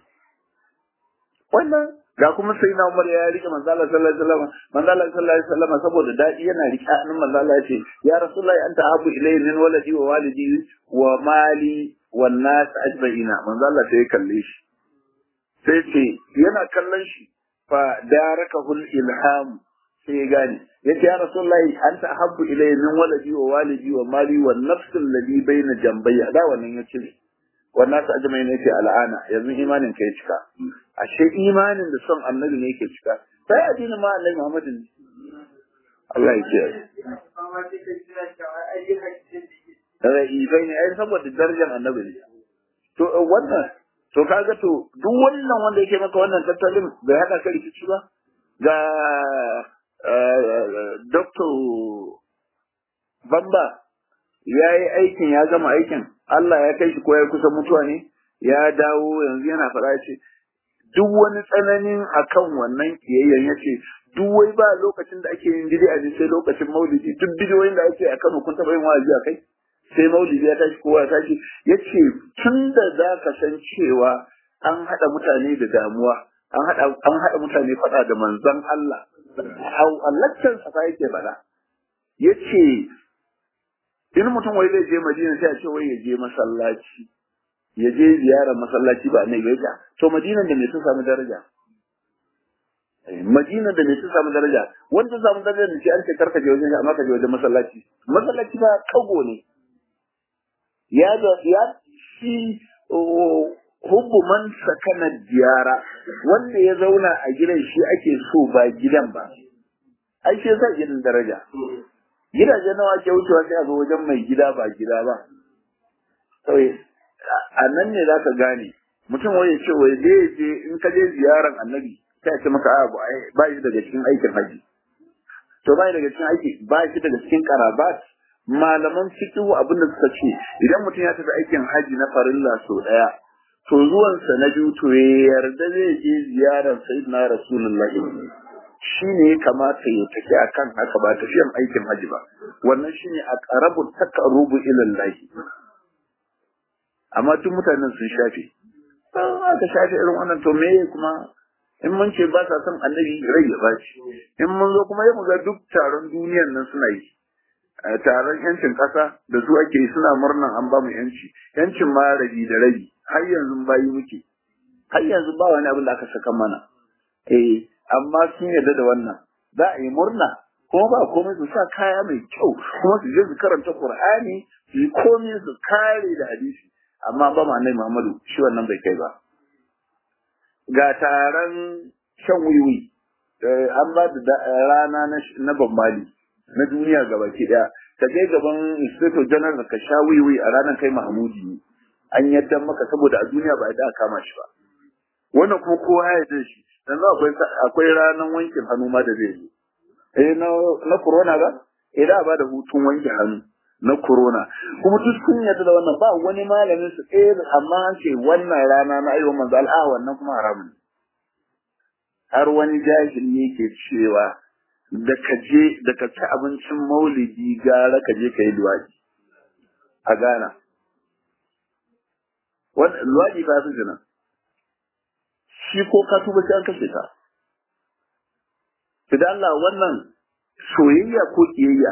Speaker 1: wannan ga kuma sai na Umar ya rike manzo Allah sallallahu alaihi wasallam manzo Allah sallallahu alaihi wasallam saboda dadi yana rike hannun manzo Allah yace ya rasulullahi anta abu ilayhi min waladi wa walidi wa mali wan nas ajma'ina manzo Allah sai ya kalle shi sai ce yana kallon shi fa darakahu ilham sai ya gane yace ya rasulullahi anta ahabbu ilayya min waladi wa walidi wa mali wan nafs alladhi bayna jambayya da wannan yace wannan ta ajmai ne yake al'ana yanzu imanin ka ya cika ashe imanin da son annabi ne yake cika sai addinin ma annabi Muhammad ne Allah ya ce Ra'ifai ne ai saboda darajar annabi ne to wannan to kaga to duk wannan wanda yake maka wannan tattalin bai hada ka rikici ba ga Dr. Bamba ya yi aikin ya gama aikin Allah ya kai shi ko ya kusa mutuwa ne ya dawo yanzu yana faɗa ce duk wani tsananin akan wannan kiyayyen ya ce duk wai ba lokacin da ake yin bid'a ne sai lokacin maulidi duk bidiyoyin da ake a Kano kun taɓa yin wa'azi a kai sai maulidi ya tashi kowa ya tashi ya ce tun da za ka san cewa an haɗa mutane da damuwa an haɗa an haɗa mutane faɗa da manzon Allah a laccan sa yake faɗa ya ce in mutum wai zai je Madina sai a ce wai ya je masallaci ya je ziyarar masallaci ba ne ya to Madinan da me sun samu daraja Madinan da me sun samu daraja wanda sun samu daraja da shi an ce karka je wajen amma ka je wajen masallaci masallaci ba kago ne ya da ya shi hubbu man sakana diyara wanda ya zauna a gidan shi ake so ba gidan ba ai shi yasa gidan daraja gidaje nawa ke wucewa sai a zo wajen mai gida ba gida ba kawai a nan ne zaka gane mutum wai ya ce wai zai je in ka je ziyaran annabi sai a ce maka a ba shi daga cikin aikin haji to ba daga cikin aiki ba shi daga cikin karabat malaman fiqhu abinda suka ce idan mutum ya tafi aikin haji na farilla so daya to zuwansa na biyu to ya yarda zai je ziyarar sayyidina rasulullahi shi ne ya kamata ya tafi a kan haka ba tafiyan aikin haji ba wannan shi ne a ƙarabu takarubu ilallahi amma duk mutanen sun shafe aka shafe irin wannan to me kuma in mun ce ba sa son annabi rai ya baci in mun zo kuma ya ga duk taron duniyan nan suna yi taron yancin ƙasa da su ake suna murnan an ba mu yanci yancin ma rabi da rabi har yanzu bayi muke har yanzu ba wani abin da aka saka mana eh amma sun yarda da wannan za a yi murna kuma ba komai su sa kaya mai kyau kuma su je su karanta Qur'ani su yi komai su kare da hadisi amma ba ma annabi Muhammadu shi wannan bai kai ba ga taron shan wiwi an ba da rana na bambali na duniya gabaki daya ka je gaban inspector general ka sha wiwi a ranar kai mahmudi ne an yadda maka saboda a duniya ba a kama shi ba wannan kuma kowa ya yarda shi yanzu akwai akwai ranar wankin hannu ma da zai yi eh na na corona ba eh da ba da hutun wanke hannu na corona kuma duk sun yarda da wannan ba wani malamin su eh amma an ce wannan rana na ayyukan manzo al'a wannan kuma haramun har wani jahili yake cewa da ka je da ka ci abincin maulidi gara ka je ka yi luwaɗi a Ghana. Luwaɗi ka fi jina. Shi ko ka tuba sai an kashe ka. da Allah wannan soyayya ko ƙiyayya.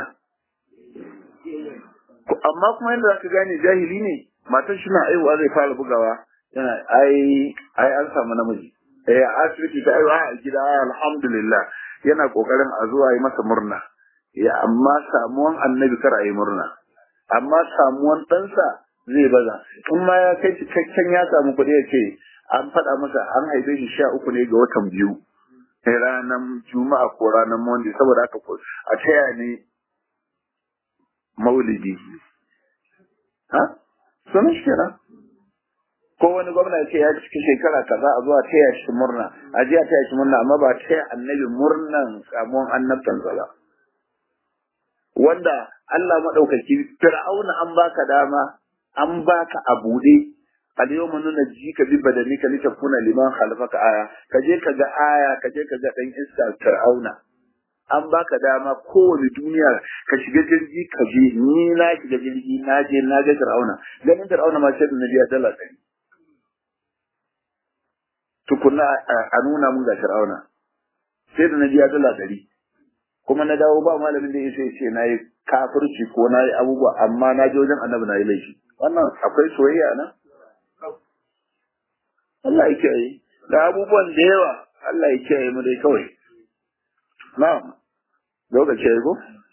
Speaker 1: Amma kuma yadda za ka gane jahili ne, matan shi na aiwa zai fara bugawa yana ai ai an samu namiji. Eh asibiti ta aiwa a gida alhamdulillah. yana kokarin a zuwa yi masa murna ya amma samuwan annabi kar a yi murna amma samuwan ɗansa zai baza in ma ya kai cikakken ya samu kuɗi ya ce an faɗa masa an haife shi sha uku ne ga watan biyu ranar juma'a ko ranar monday saboda haka a taya ne maulidi ha sunan shi kenan ko wani gwamna ce ya ciki shekara kaza a zuwa taya shi murna a jiya taya shi murna amma ba taya annabi murnan samuwan annabtan ba wanda Allah madaukaki fir'auna an baka dama an baka a bude al yawma nunajjika bi badanika litakuna liman khalfaka aya kaje ka ga aya kaje ka ga dan iska fir'auna an baka dama kowane duniya ka shiga jirgi ka je ni na shiga jirgi na je na ga fir'auna ganin fir'auna ma sai da nabiya dala ɗari tukunna a nuna mun ga Fir'auna sai da na biya dala ɗari kuma na dawo ba malamin da yace ce na yi kafirci ko na yi abubuwa amma na je wajen annabi na yi laifi wannan akwai soyayya nan Allah ya kiyaye da abubuwan da yawa Allah ya kiyaye mu dai kawai na'am lokaci ya go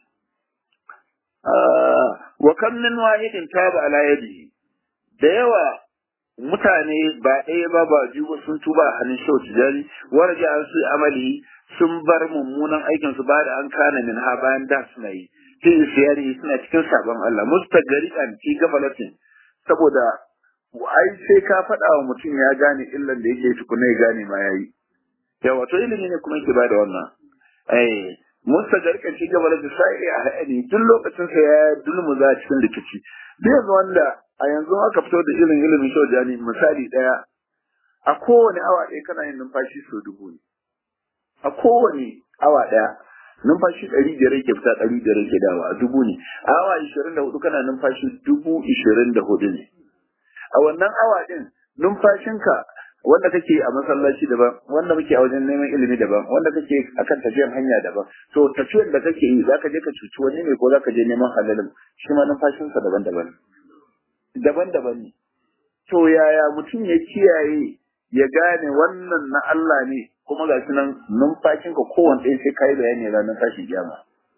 Speaker 1: wa kam min wahidin taba ala yadihi da yawa mutane ba ɗaya ba ba biyu ba sun tuba a hannun shau tijari warja an su amali sun bar mummunan aikin su ba da an kana min ha bayan da suna yi fi siyari suna cikin sabon Allah mustagariqan fi gafalatin saboda ai sai ka faɗa wa mutum ya gane illan da yake tukuna ya gane ma yayi yawa to ilimi ne kuma yake bada wannan eh mustagariqan fi gafalatin sai a haɗe duk lokacin sa ya dulmuza cikin rikici duk wanda a yanzu aka fito da irin ilimin shojani misali ɗaya a kowane awa ɗaya kana yin numfashi sau dubu ne a kowane awa ɗaya numfashi ɗari biyar yake fita ɗari biyar yake dawa a dubu ne a awa ishirin da hudu kana numfashi dubu ishirin da hudu ne a wannan awa ɗin numfashinka wanda kake a masallaci daban wanda muke a wajen neman ilimi daban wanda kake akan tafiyar hanya daban to tafiyar da kake yi zaka je ka cuci wani ne ko zaka je neman halalin shi ma numfashinsa daban-daban daban-daban ne. To yaya mutum ya kiyaye ya gane wannan na Allah ne kuma ga nan numfashinka kowane ɗaya sai ka yi bayani ranar tashin kiyama.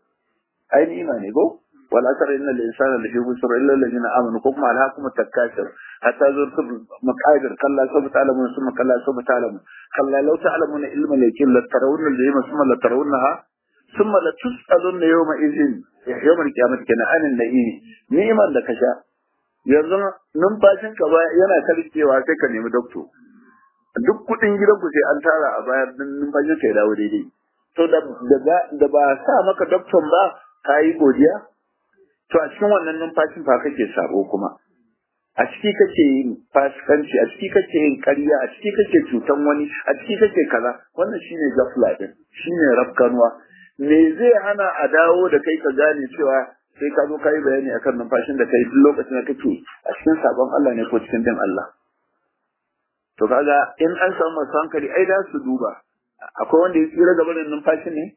Speaker 1: Ai ni ne ko? Wal asar inna lil insana lafi busr illa allazina amanu ko kuma alhaqum takasir hatta zurtum maqadir kalla sawfa ta'lamun summa kalla sawfa ta'lamun kalla law ta'lamuna ilma lakin la tarawunna al-jahima summa la tarawunnaha summa la tus'alunna yawma idhin yawma al-qiyamati kana anin na'imi ni'man da kasha yanzu numfashin ka ba yana karkewa sai ka nemi dokto duk kudin gidan ku sai an tara a bayar din numfashin ka ya dawo daidai to da da ba sa maka dokton ba ka yi godiya to a cikin wannan numfashin fa kake sabo kuma a ciki kake yin fasikanci a ciki kake yin ƙarya a ciki kake cutan wani a ciki kake kaza wannan shine gafla din shine rafkanuwa me zai hana a dawo da kai ka gane cewa sai ka zo ka yi bayani akan numfashin da kai duk lokacin da kake a cikin sabon Allah ne ko cikin bin Allah. To kaga in an samu masu hankali ai da su duba akwai wanda ya tsira gaba da numfashin ne?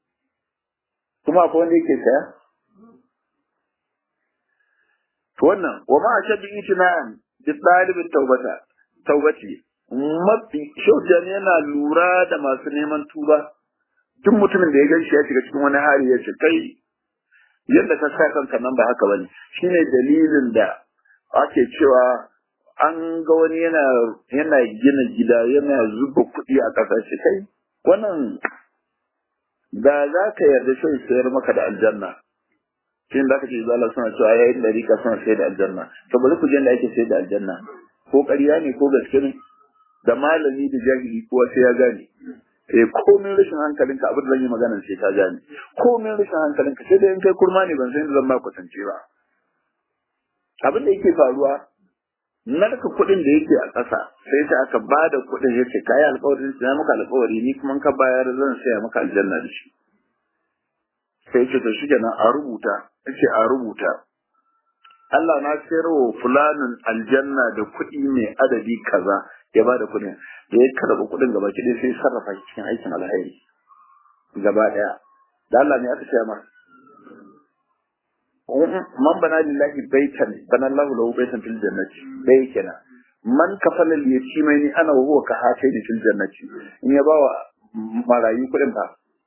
Speaker 1: Kuma akwai wanda yake saya? To wannan wa ma ashaddu itina'an bi talibin taubata taubati mafi shaujan yana lura da masu neman tuba duk mutumin da ya gan shi ya shiga cikin wani hali ya ce kai yadda ka sa kanka nan ba haka bane shine dalilin da ake cewa an ga wani yana yana gina gida yana zuba kuɗi a ƙasashe kai wannan
Speaker 2: da za ka yarda sai sayar maka da aljanna shin da kace zalla suna cewa yayin da rika suna sayar da aljanna to bari ku je da ake sayar da aljanna ko ƙarya ne ko gaske ne da malami da jahili kowa sai ya gane eh komin rashin hankalinka abin da zan yi magana sai ka gane komin rashin hankalinka sai da in kai kurma ne ban san yadda zan ba kwatance ba abin da yake faruwa narka kuɗin da yake a ƙasa sai ta aka ba da kuɗin ya ce kayi alƙawarin sai maka alƙawari ni kuma ka bayar zan saya maka aljanna da shi sai ce to shi kenan a rubuta ce a rubuta Allah na sayar wa fulanin aljanna da kuɗi mai adadi kaza ya ba da kuɗin da ya karɓi kuɗin gaba ki sai sarrafa shi cikin aikin alheri gaba ɗaya da Allah ne aka sayar masa man bana lillahi baitan bana Allah lahu baitan fil jannati dai kenan man kafala li yatimai ana wa huwa ka hatai da fil jannati in ya bawa marayu kudin fa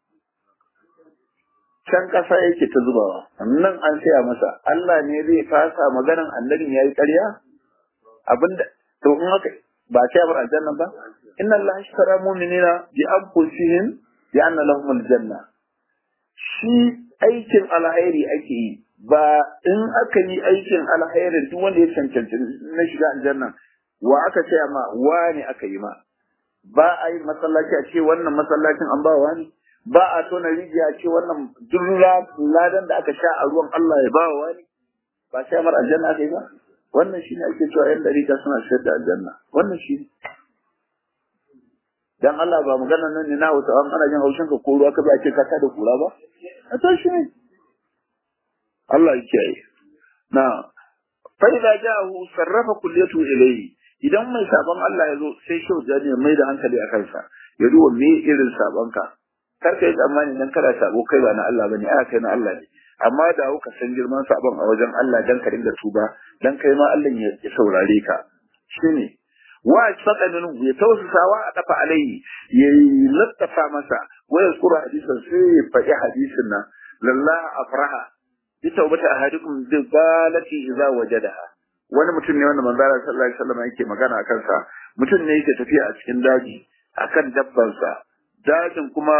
Speaker 2: can kasa yake ta zubawa nan an saya masa Allah ne zai fasa maganan annabin yayi ƙarya abinda to in haka ba sai bar aljanna ba inna Allah ashtara mu'minina bi anfusihim bi anna lahum aljanna shi aikin alheri ake yi ba in aka yi aikin alkhairin duk wanda ya cancanci na shiga aljanna wa aka ce ma wani aka yi ma ba a yi masallaci a ce wannan masallacin an ba wani ba a tona rijiya a ce wannan duk ladan da aka sha a ruwan Allah ya ba wa wani ba sai mar aljanna aka yi ba wannan shine ake cewa yan dariƙa suna shayar da aljanna wannan shi dan Allah ba magana nan ne na wata an ana jin haushin ka ko ruwa ka ba ce ka ta da kura ba a to shi ne Allah ya kiyaye. Na, fa idza ja'ahu sarrafa kulliyatu ilayhi. Idan mai sabon Allah ya zo sai shau jani mai da hankali a kansa. Ya duba me irin sabon ka. Kar ka yi tsammani dan kada sabo kai ba na Allah bane, a kai na Allah ne. Amma da ka san girman sabon a wajen Allah dan ka dinga tuba, dan kai ma Allah ya saurare ka. Shine wa saka minhu ya tausasawa a dafa alaihi ya lattafa masa wa yazkuru hadisan sai ya faɗi hadisin nan lalla afraha bitawbata ahadikum bi balati idza wajadaha wani mutum ne wanda manzo Allah sallallahu alaihi wasallam yake magana akan sa mutum ne yake tafiya a cikin daji akan dabban sa dajin kuma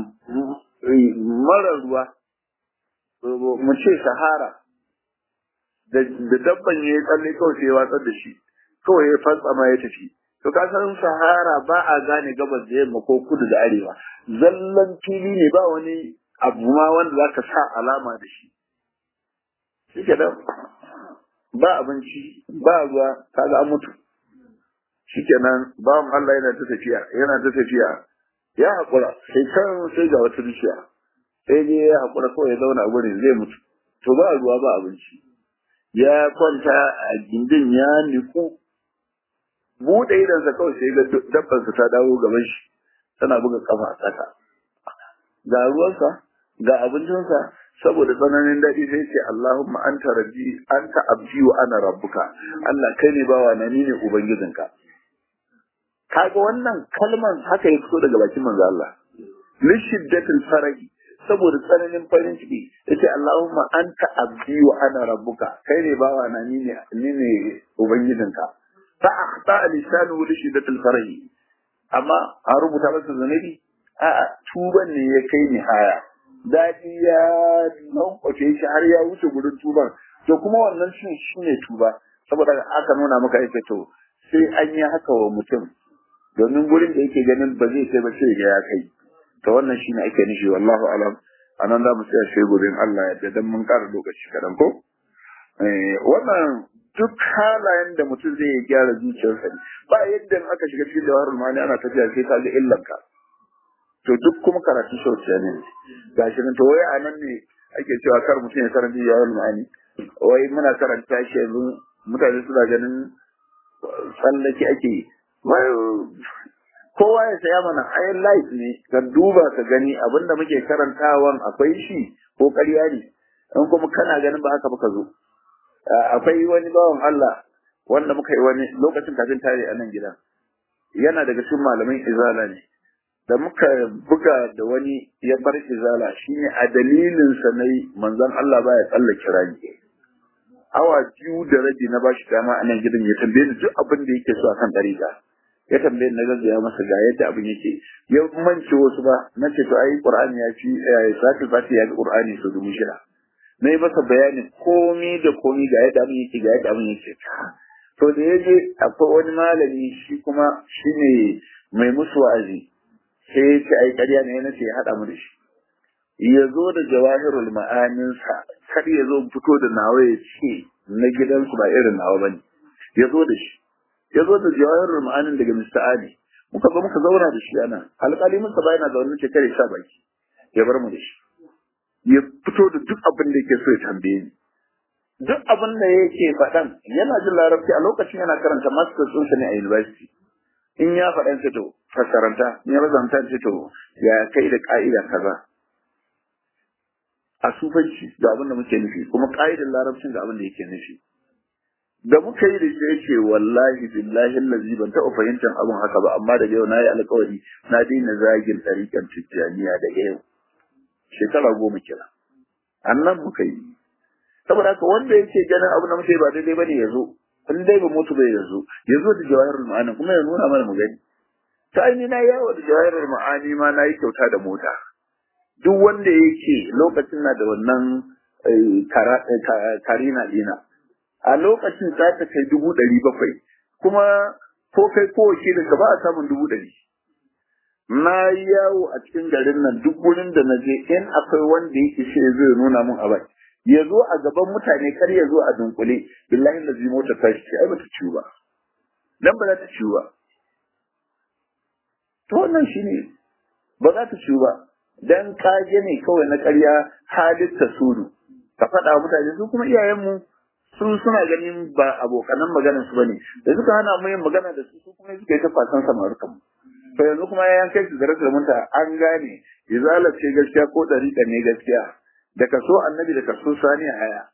Speaker 2: mara ruwa mu ce sahara da dabban ya tsalle kawai sai ya watsar da shi kawai ya fantsama ya tafi to ka san sahara ba a gane gabas da yamma ko kudu da arewa zallan fili ne ba wani abu ma wanda zaka sa alama da shi shike da ba abinci ba ruwa kaga an mutu shikenan bawan Allah yana ta tafiya yana ta tafiya ya haƙura sai kan sai ga wata bishiya sai dai ya haƙura kawai ya zauna a gurin zai mutu to ba ruwa ba abinci ya kwanta a gindin ya niku buɗe idansa kawai sai ga dabbansa ta dawo gaban shi tana buga kafa a ƙasa ga ruwansa ga abincinsa saboda tsananin daɗi sai ce Allahumma anta rabbi anta abdi wa ana rabbuka Allah kai ne bawa na ni ne ubangijinka kaga wannan kalman haka ya fito daga bakin manzo Allah li shiddatil farahi saboda tsananin farin ciki yace Allahumma anta abdi wa ana rabbuka kai ne bawa na ni ne ni ne ubangijinka fa akhta lisanu li shiddatil farahi amma a rubuta masa zanabi a'a tuban ne ya kai ni haya daɗi ya lankwace shi har ya wuce gudun tuban to kuma wannan shi shi ne tuba saboda aka nuna maka yake to sai an yi haka wa mutum domin gurin da yake ganin ba zai kai ba sai ga ya kai to wannan shi ne ake nishi wallahu alam anan za mu tsaya sai gobe Allah ya dan mun ƙara lokaci kadan ko wannan duk halayen da mutum zai gyara zuciyarsa ba yadda aka shiga cikin jawarul mani ana tafiya sai ka ga illanka to duk kuma karatu sauciya ne ga shi to wai a nan ne ake cewa kar mutum ya karanta yawon ma'ani wai muna karanta shi yanzu mutane suna ganin tsallaki ake yi kowa ya saya mana ayin life ne ka duba ka gani abinda muke karantawan akwai shi ko ƙarya ne in kuma kana ganin ba haka ba ka zo akwai wani bawan Allah wanda muka yi wani lokacin kafin tare a nan gidan yana daga cikin malamin izala ne da muka buga da wani ya bar izala shine a dalilin sa ne manzon Allah baya tsallake rani awa biyu da rabi na bashi dama a nan gidan ya tambaye ni duk abin da yake so akan dariga ya tambaye na gaggaya masa ga yadda abin yake ya mance wasu ba na ce to ai qur'ani ya fi salatul fati ya fi qur'ani su dubu shida na yi masa bayani komi da komi ga yadda abin yake ga yadda abin yake to da ya je akwai wani malami shi kuma shi ne mai musu wa'azi sai ya ce ai ƙarya ne na ce ya haɗa mu da shi ya zo da jawahirul ma'aninsa kar ya zo fito da nawa ya ce na gidansu ba irin nawa bane ya zo da shi ya zo da jawahirul ma'anin daga Mr. Ali muka zo muka zauna da shi ana alƙali musa ba yana zaune ce kare sha baki ya bar mu da shi ya fito da duk abin da yake so ya tambaye ni duk abin da yake faɗan yana jin larabci a lokacin yana karanta masters ɗinsa ne a university in ya faɗan ce to fassaranta in ya razanta ce to ya kai da ƙa'ida kaza a sufanci ga abin da muke nufi kuma ƙa'idar larabcin ga abin da yake nufi da muka yi da shi yake wallahi billahi allazi ban taɓa fahimtar abin haka ba amma daga yau na yi alkawari na daina zagin ɗariƙar tijjaniya daga yau shekara goma kira annan muka yi saboda haka wanda yake ganin abin da muke ba daidai bane ya zo in dai ba mutu bai yazo ya zo da jawahirul ma'ani kuma ya nuna mana mu gani ta aini na yawo da jawahirul ma'ani ma na yi kyauta da mota duk wanda yake lokacin na da wannan karina dina a lokacin ta ta kai dubu ɗari bakwai kuma ko kai ko wakilin ka ba a samun dubu ɗari na yi yawo a cikin garin nan duk wurin da na je in akwai wanda yake shi zai nuna mun a bai ya zo a gaban mutane kar ya zo a dunkule billahi da zai mota ta shi ai bata ciwo ba dan ba za ta ciwo ba to wannan shine ba za ta ciwo ba dan kage ne kawai na ƙarya halitta sudu ka faɗa wa mutane su kuma iyayenmu su suna ganin ba abokanan maganar su bane da suka hana mu yin magana da su su kuma suka yi ta fasan samarukan mu to yanzu kuma ya kai su zarar munta an gane izala ce gaskiya ko dariƙa ne gaskiya da kaso annabi da kaso sani a haya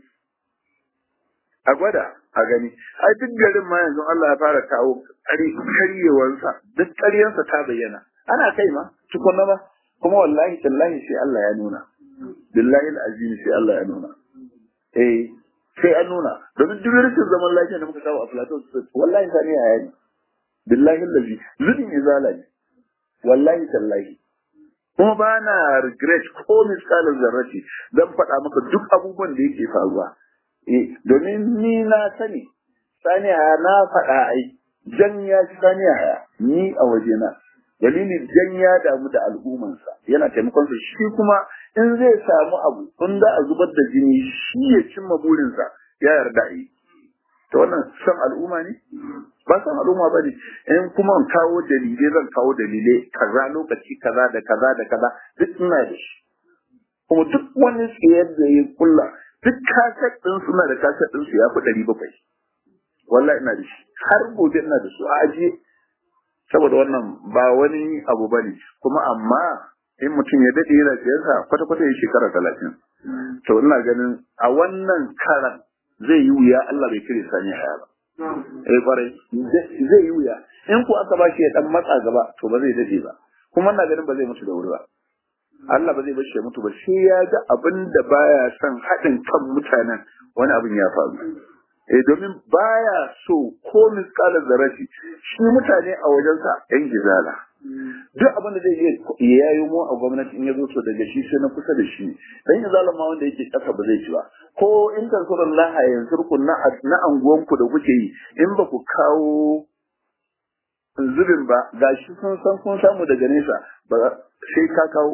Speaker 2: a gwada a gani ai duk garin ma yanzu Allah ya fara kawo karyewansa duk karyansa ta bayyana ana kai ma tukunna ba kuma wallahi tallahi sai Allah ya nuna billahi alazim sai Allah ya nuna eh sai an nuna domin duk rashin zaman lafiya da muka kawo a plateau wallahi sani a haya ne billahi allazi zubin izala ne wallahi tallahi kuma ba na regret ko misalin zarrace zan faɗa maka duk abubuwan da yake faruwa eh domin ni na sani sani haya na faɗa ai jan ya ci sani haya ni a wajena dalilin jan ya damu da al'ummansa yana taimakon sa shi kuma in zai samu abu in za a zubar da jini shi ya cimma burinsa ya yarda yi to wannan san al'umma ne ba san al'umma ba ne in kuma in kawo dalilai zan kawo dalilai kaza lokaci kaza da kaza da kaza duk ina da shi kuma duk wani tsayar da ya kulla duk kaset ɗin suna da kaset ɗin su ya fi ɗari bakwai wallahi ina da shi har gobe ina da su a ajiye saboda wannan ba wani abu ba ne kuma amma in mutum ya daɗe yana siyasa kwata-kwata ya shekara talatin to ina ganin a wannan karan zai yi wuya Allah bai kire sani haya ba eh kwarai zai yi wuya in ku aka bashi ya dan matsa gaba to ba zai dade ba kuma ina ganin ba zai mutu da wuri ba Allah ba zai bar shi ya mutu ba sai ya ga abin da baya son haɗin kan mutanen wani abin ya faru eh domin baya so ko miskalar zarafi shi mutane a wajensa yan gizala duk abin da zai iya ya yayo mu a gwamnati in ya zo so daga shi sai na kusa da shi dan gizala ma wanda yake kasa ba zai ci ba ko in tansurullah yanzu ku na na anguwan ku da kuke yi in ba ku kawo zubin ba gashi sun san kun samu daga nesa ba sai ka kawo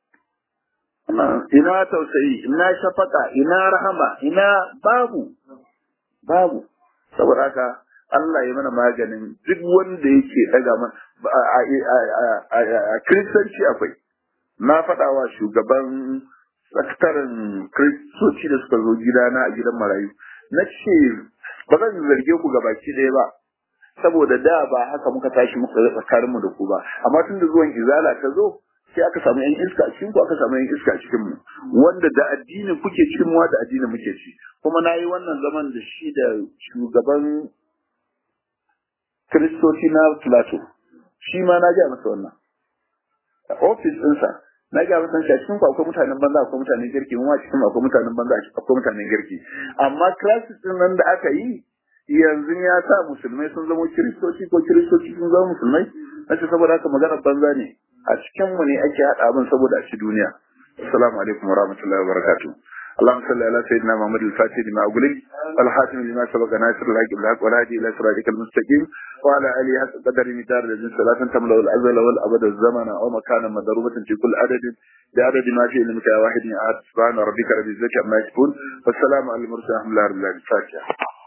Speaker 2: ina tausayi ina shafaka ina rahama ina babu babu saboda haka Allah ya mana maganin duk wanda yake daga man a kiristanci akwai na faɗa wa shugaban sakataren kiristoci da suka zo gidana a gidan marayu na ce ba zan zarge ku gabaki ɗaya ba saboda da ba haka muka tashi muka yi tsakaninmu da ku ba amma tun da zuwan izala ta zo sai aka samu yan iska a cikin ku aka samu yan iska a cikin mu wanda da addinin kuke cikin mu da addinin muke ci kuma na yi wannan zaman da shi da shugaban kiristoci na plato shi ma na ga masa wannan ofis ɗinsa na ga masa shi a cikin ku akwai mutanen banza akwai mutanen girki mu ma cikin akwai mutanen banza akwai mutanen girki amma classes din nan da aka yi yanzu ya sa musulmai sun zama kiristoci ko kiristoci sun zama musulmai na ce saboda haka magana banza ne a cikin mu ne ake haɗa abin saboda a ci duniya assalamu alaikum wa rahmatullahi wa barakatuh اللهم صل على سيدنا محمد الفاتح لما أغلق والحاتم لما سبق ناصر الحق بالحق والهادي إلى صراطك المستقيم وعلى آله حق قدر مدار الذين صلاة تملأ الأزل والأبد الزمن أو مكانا مضروبة في كل عدد بعدد ما في علمك يا واحد أحد سبحان ربك رب العزة عما يصفون والسلام على المرسلين الحمد لله رب العالمين الفاتحة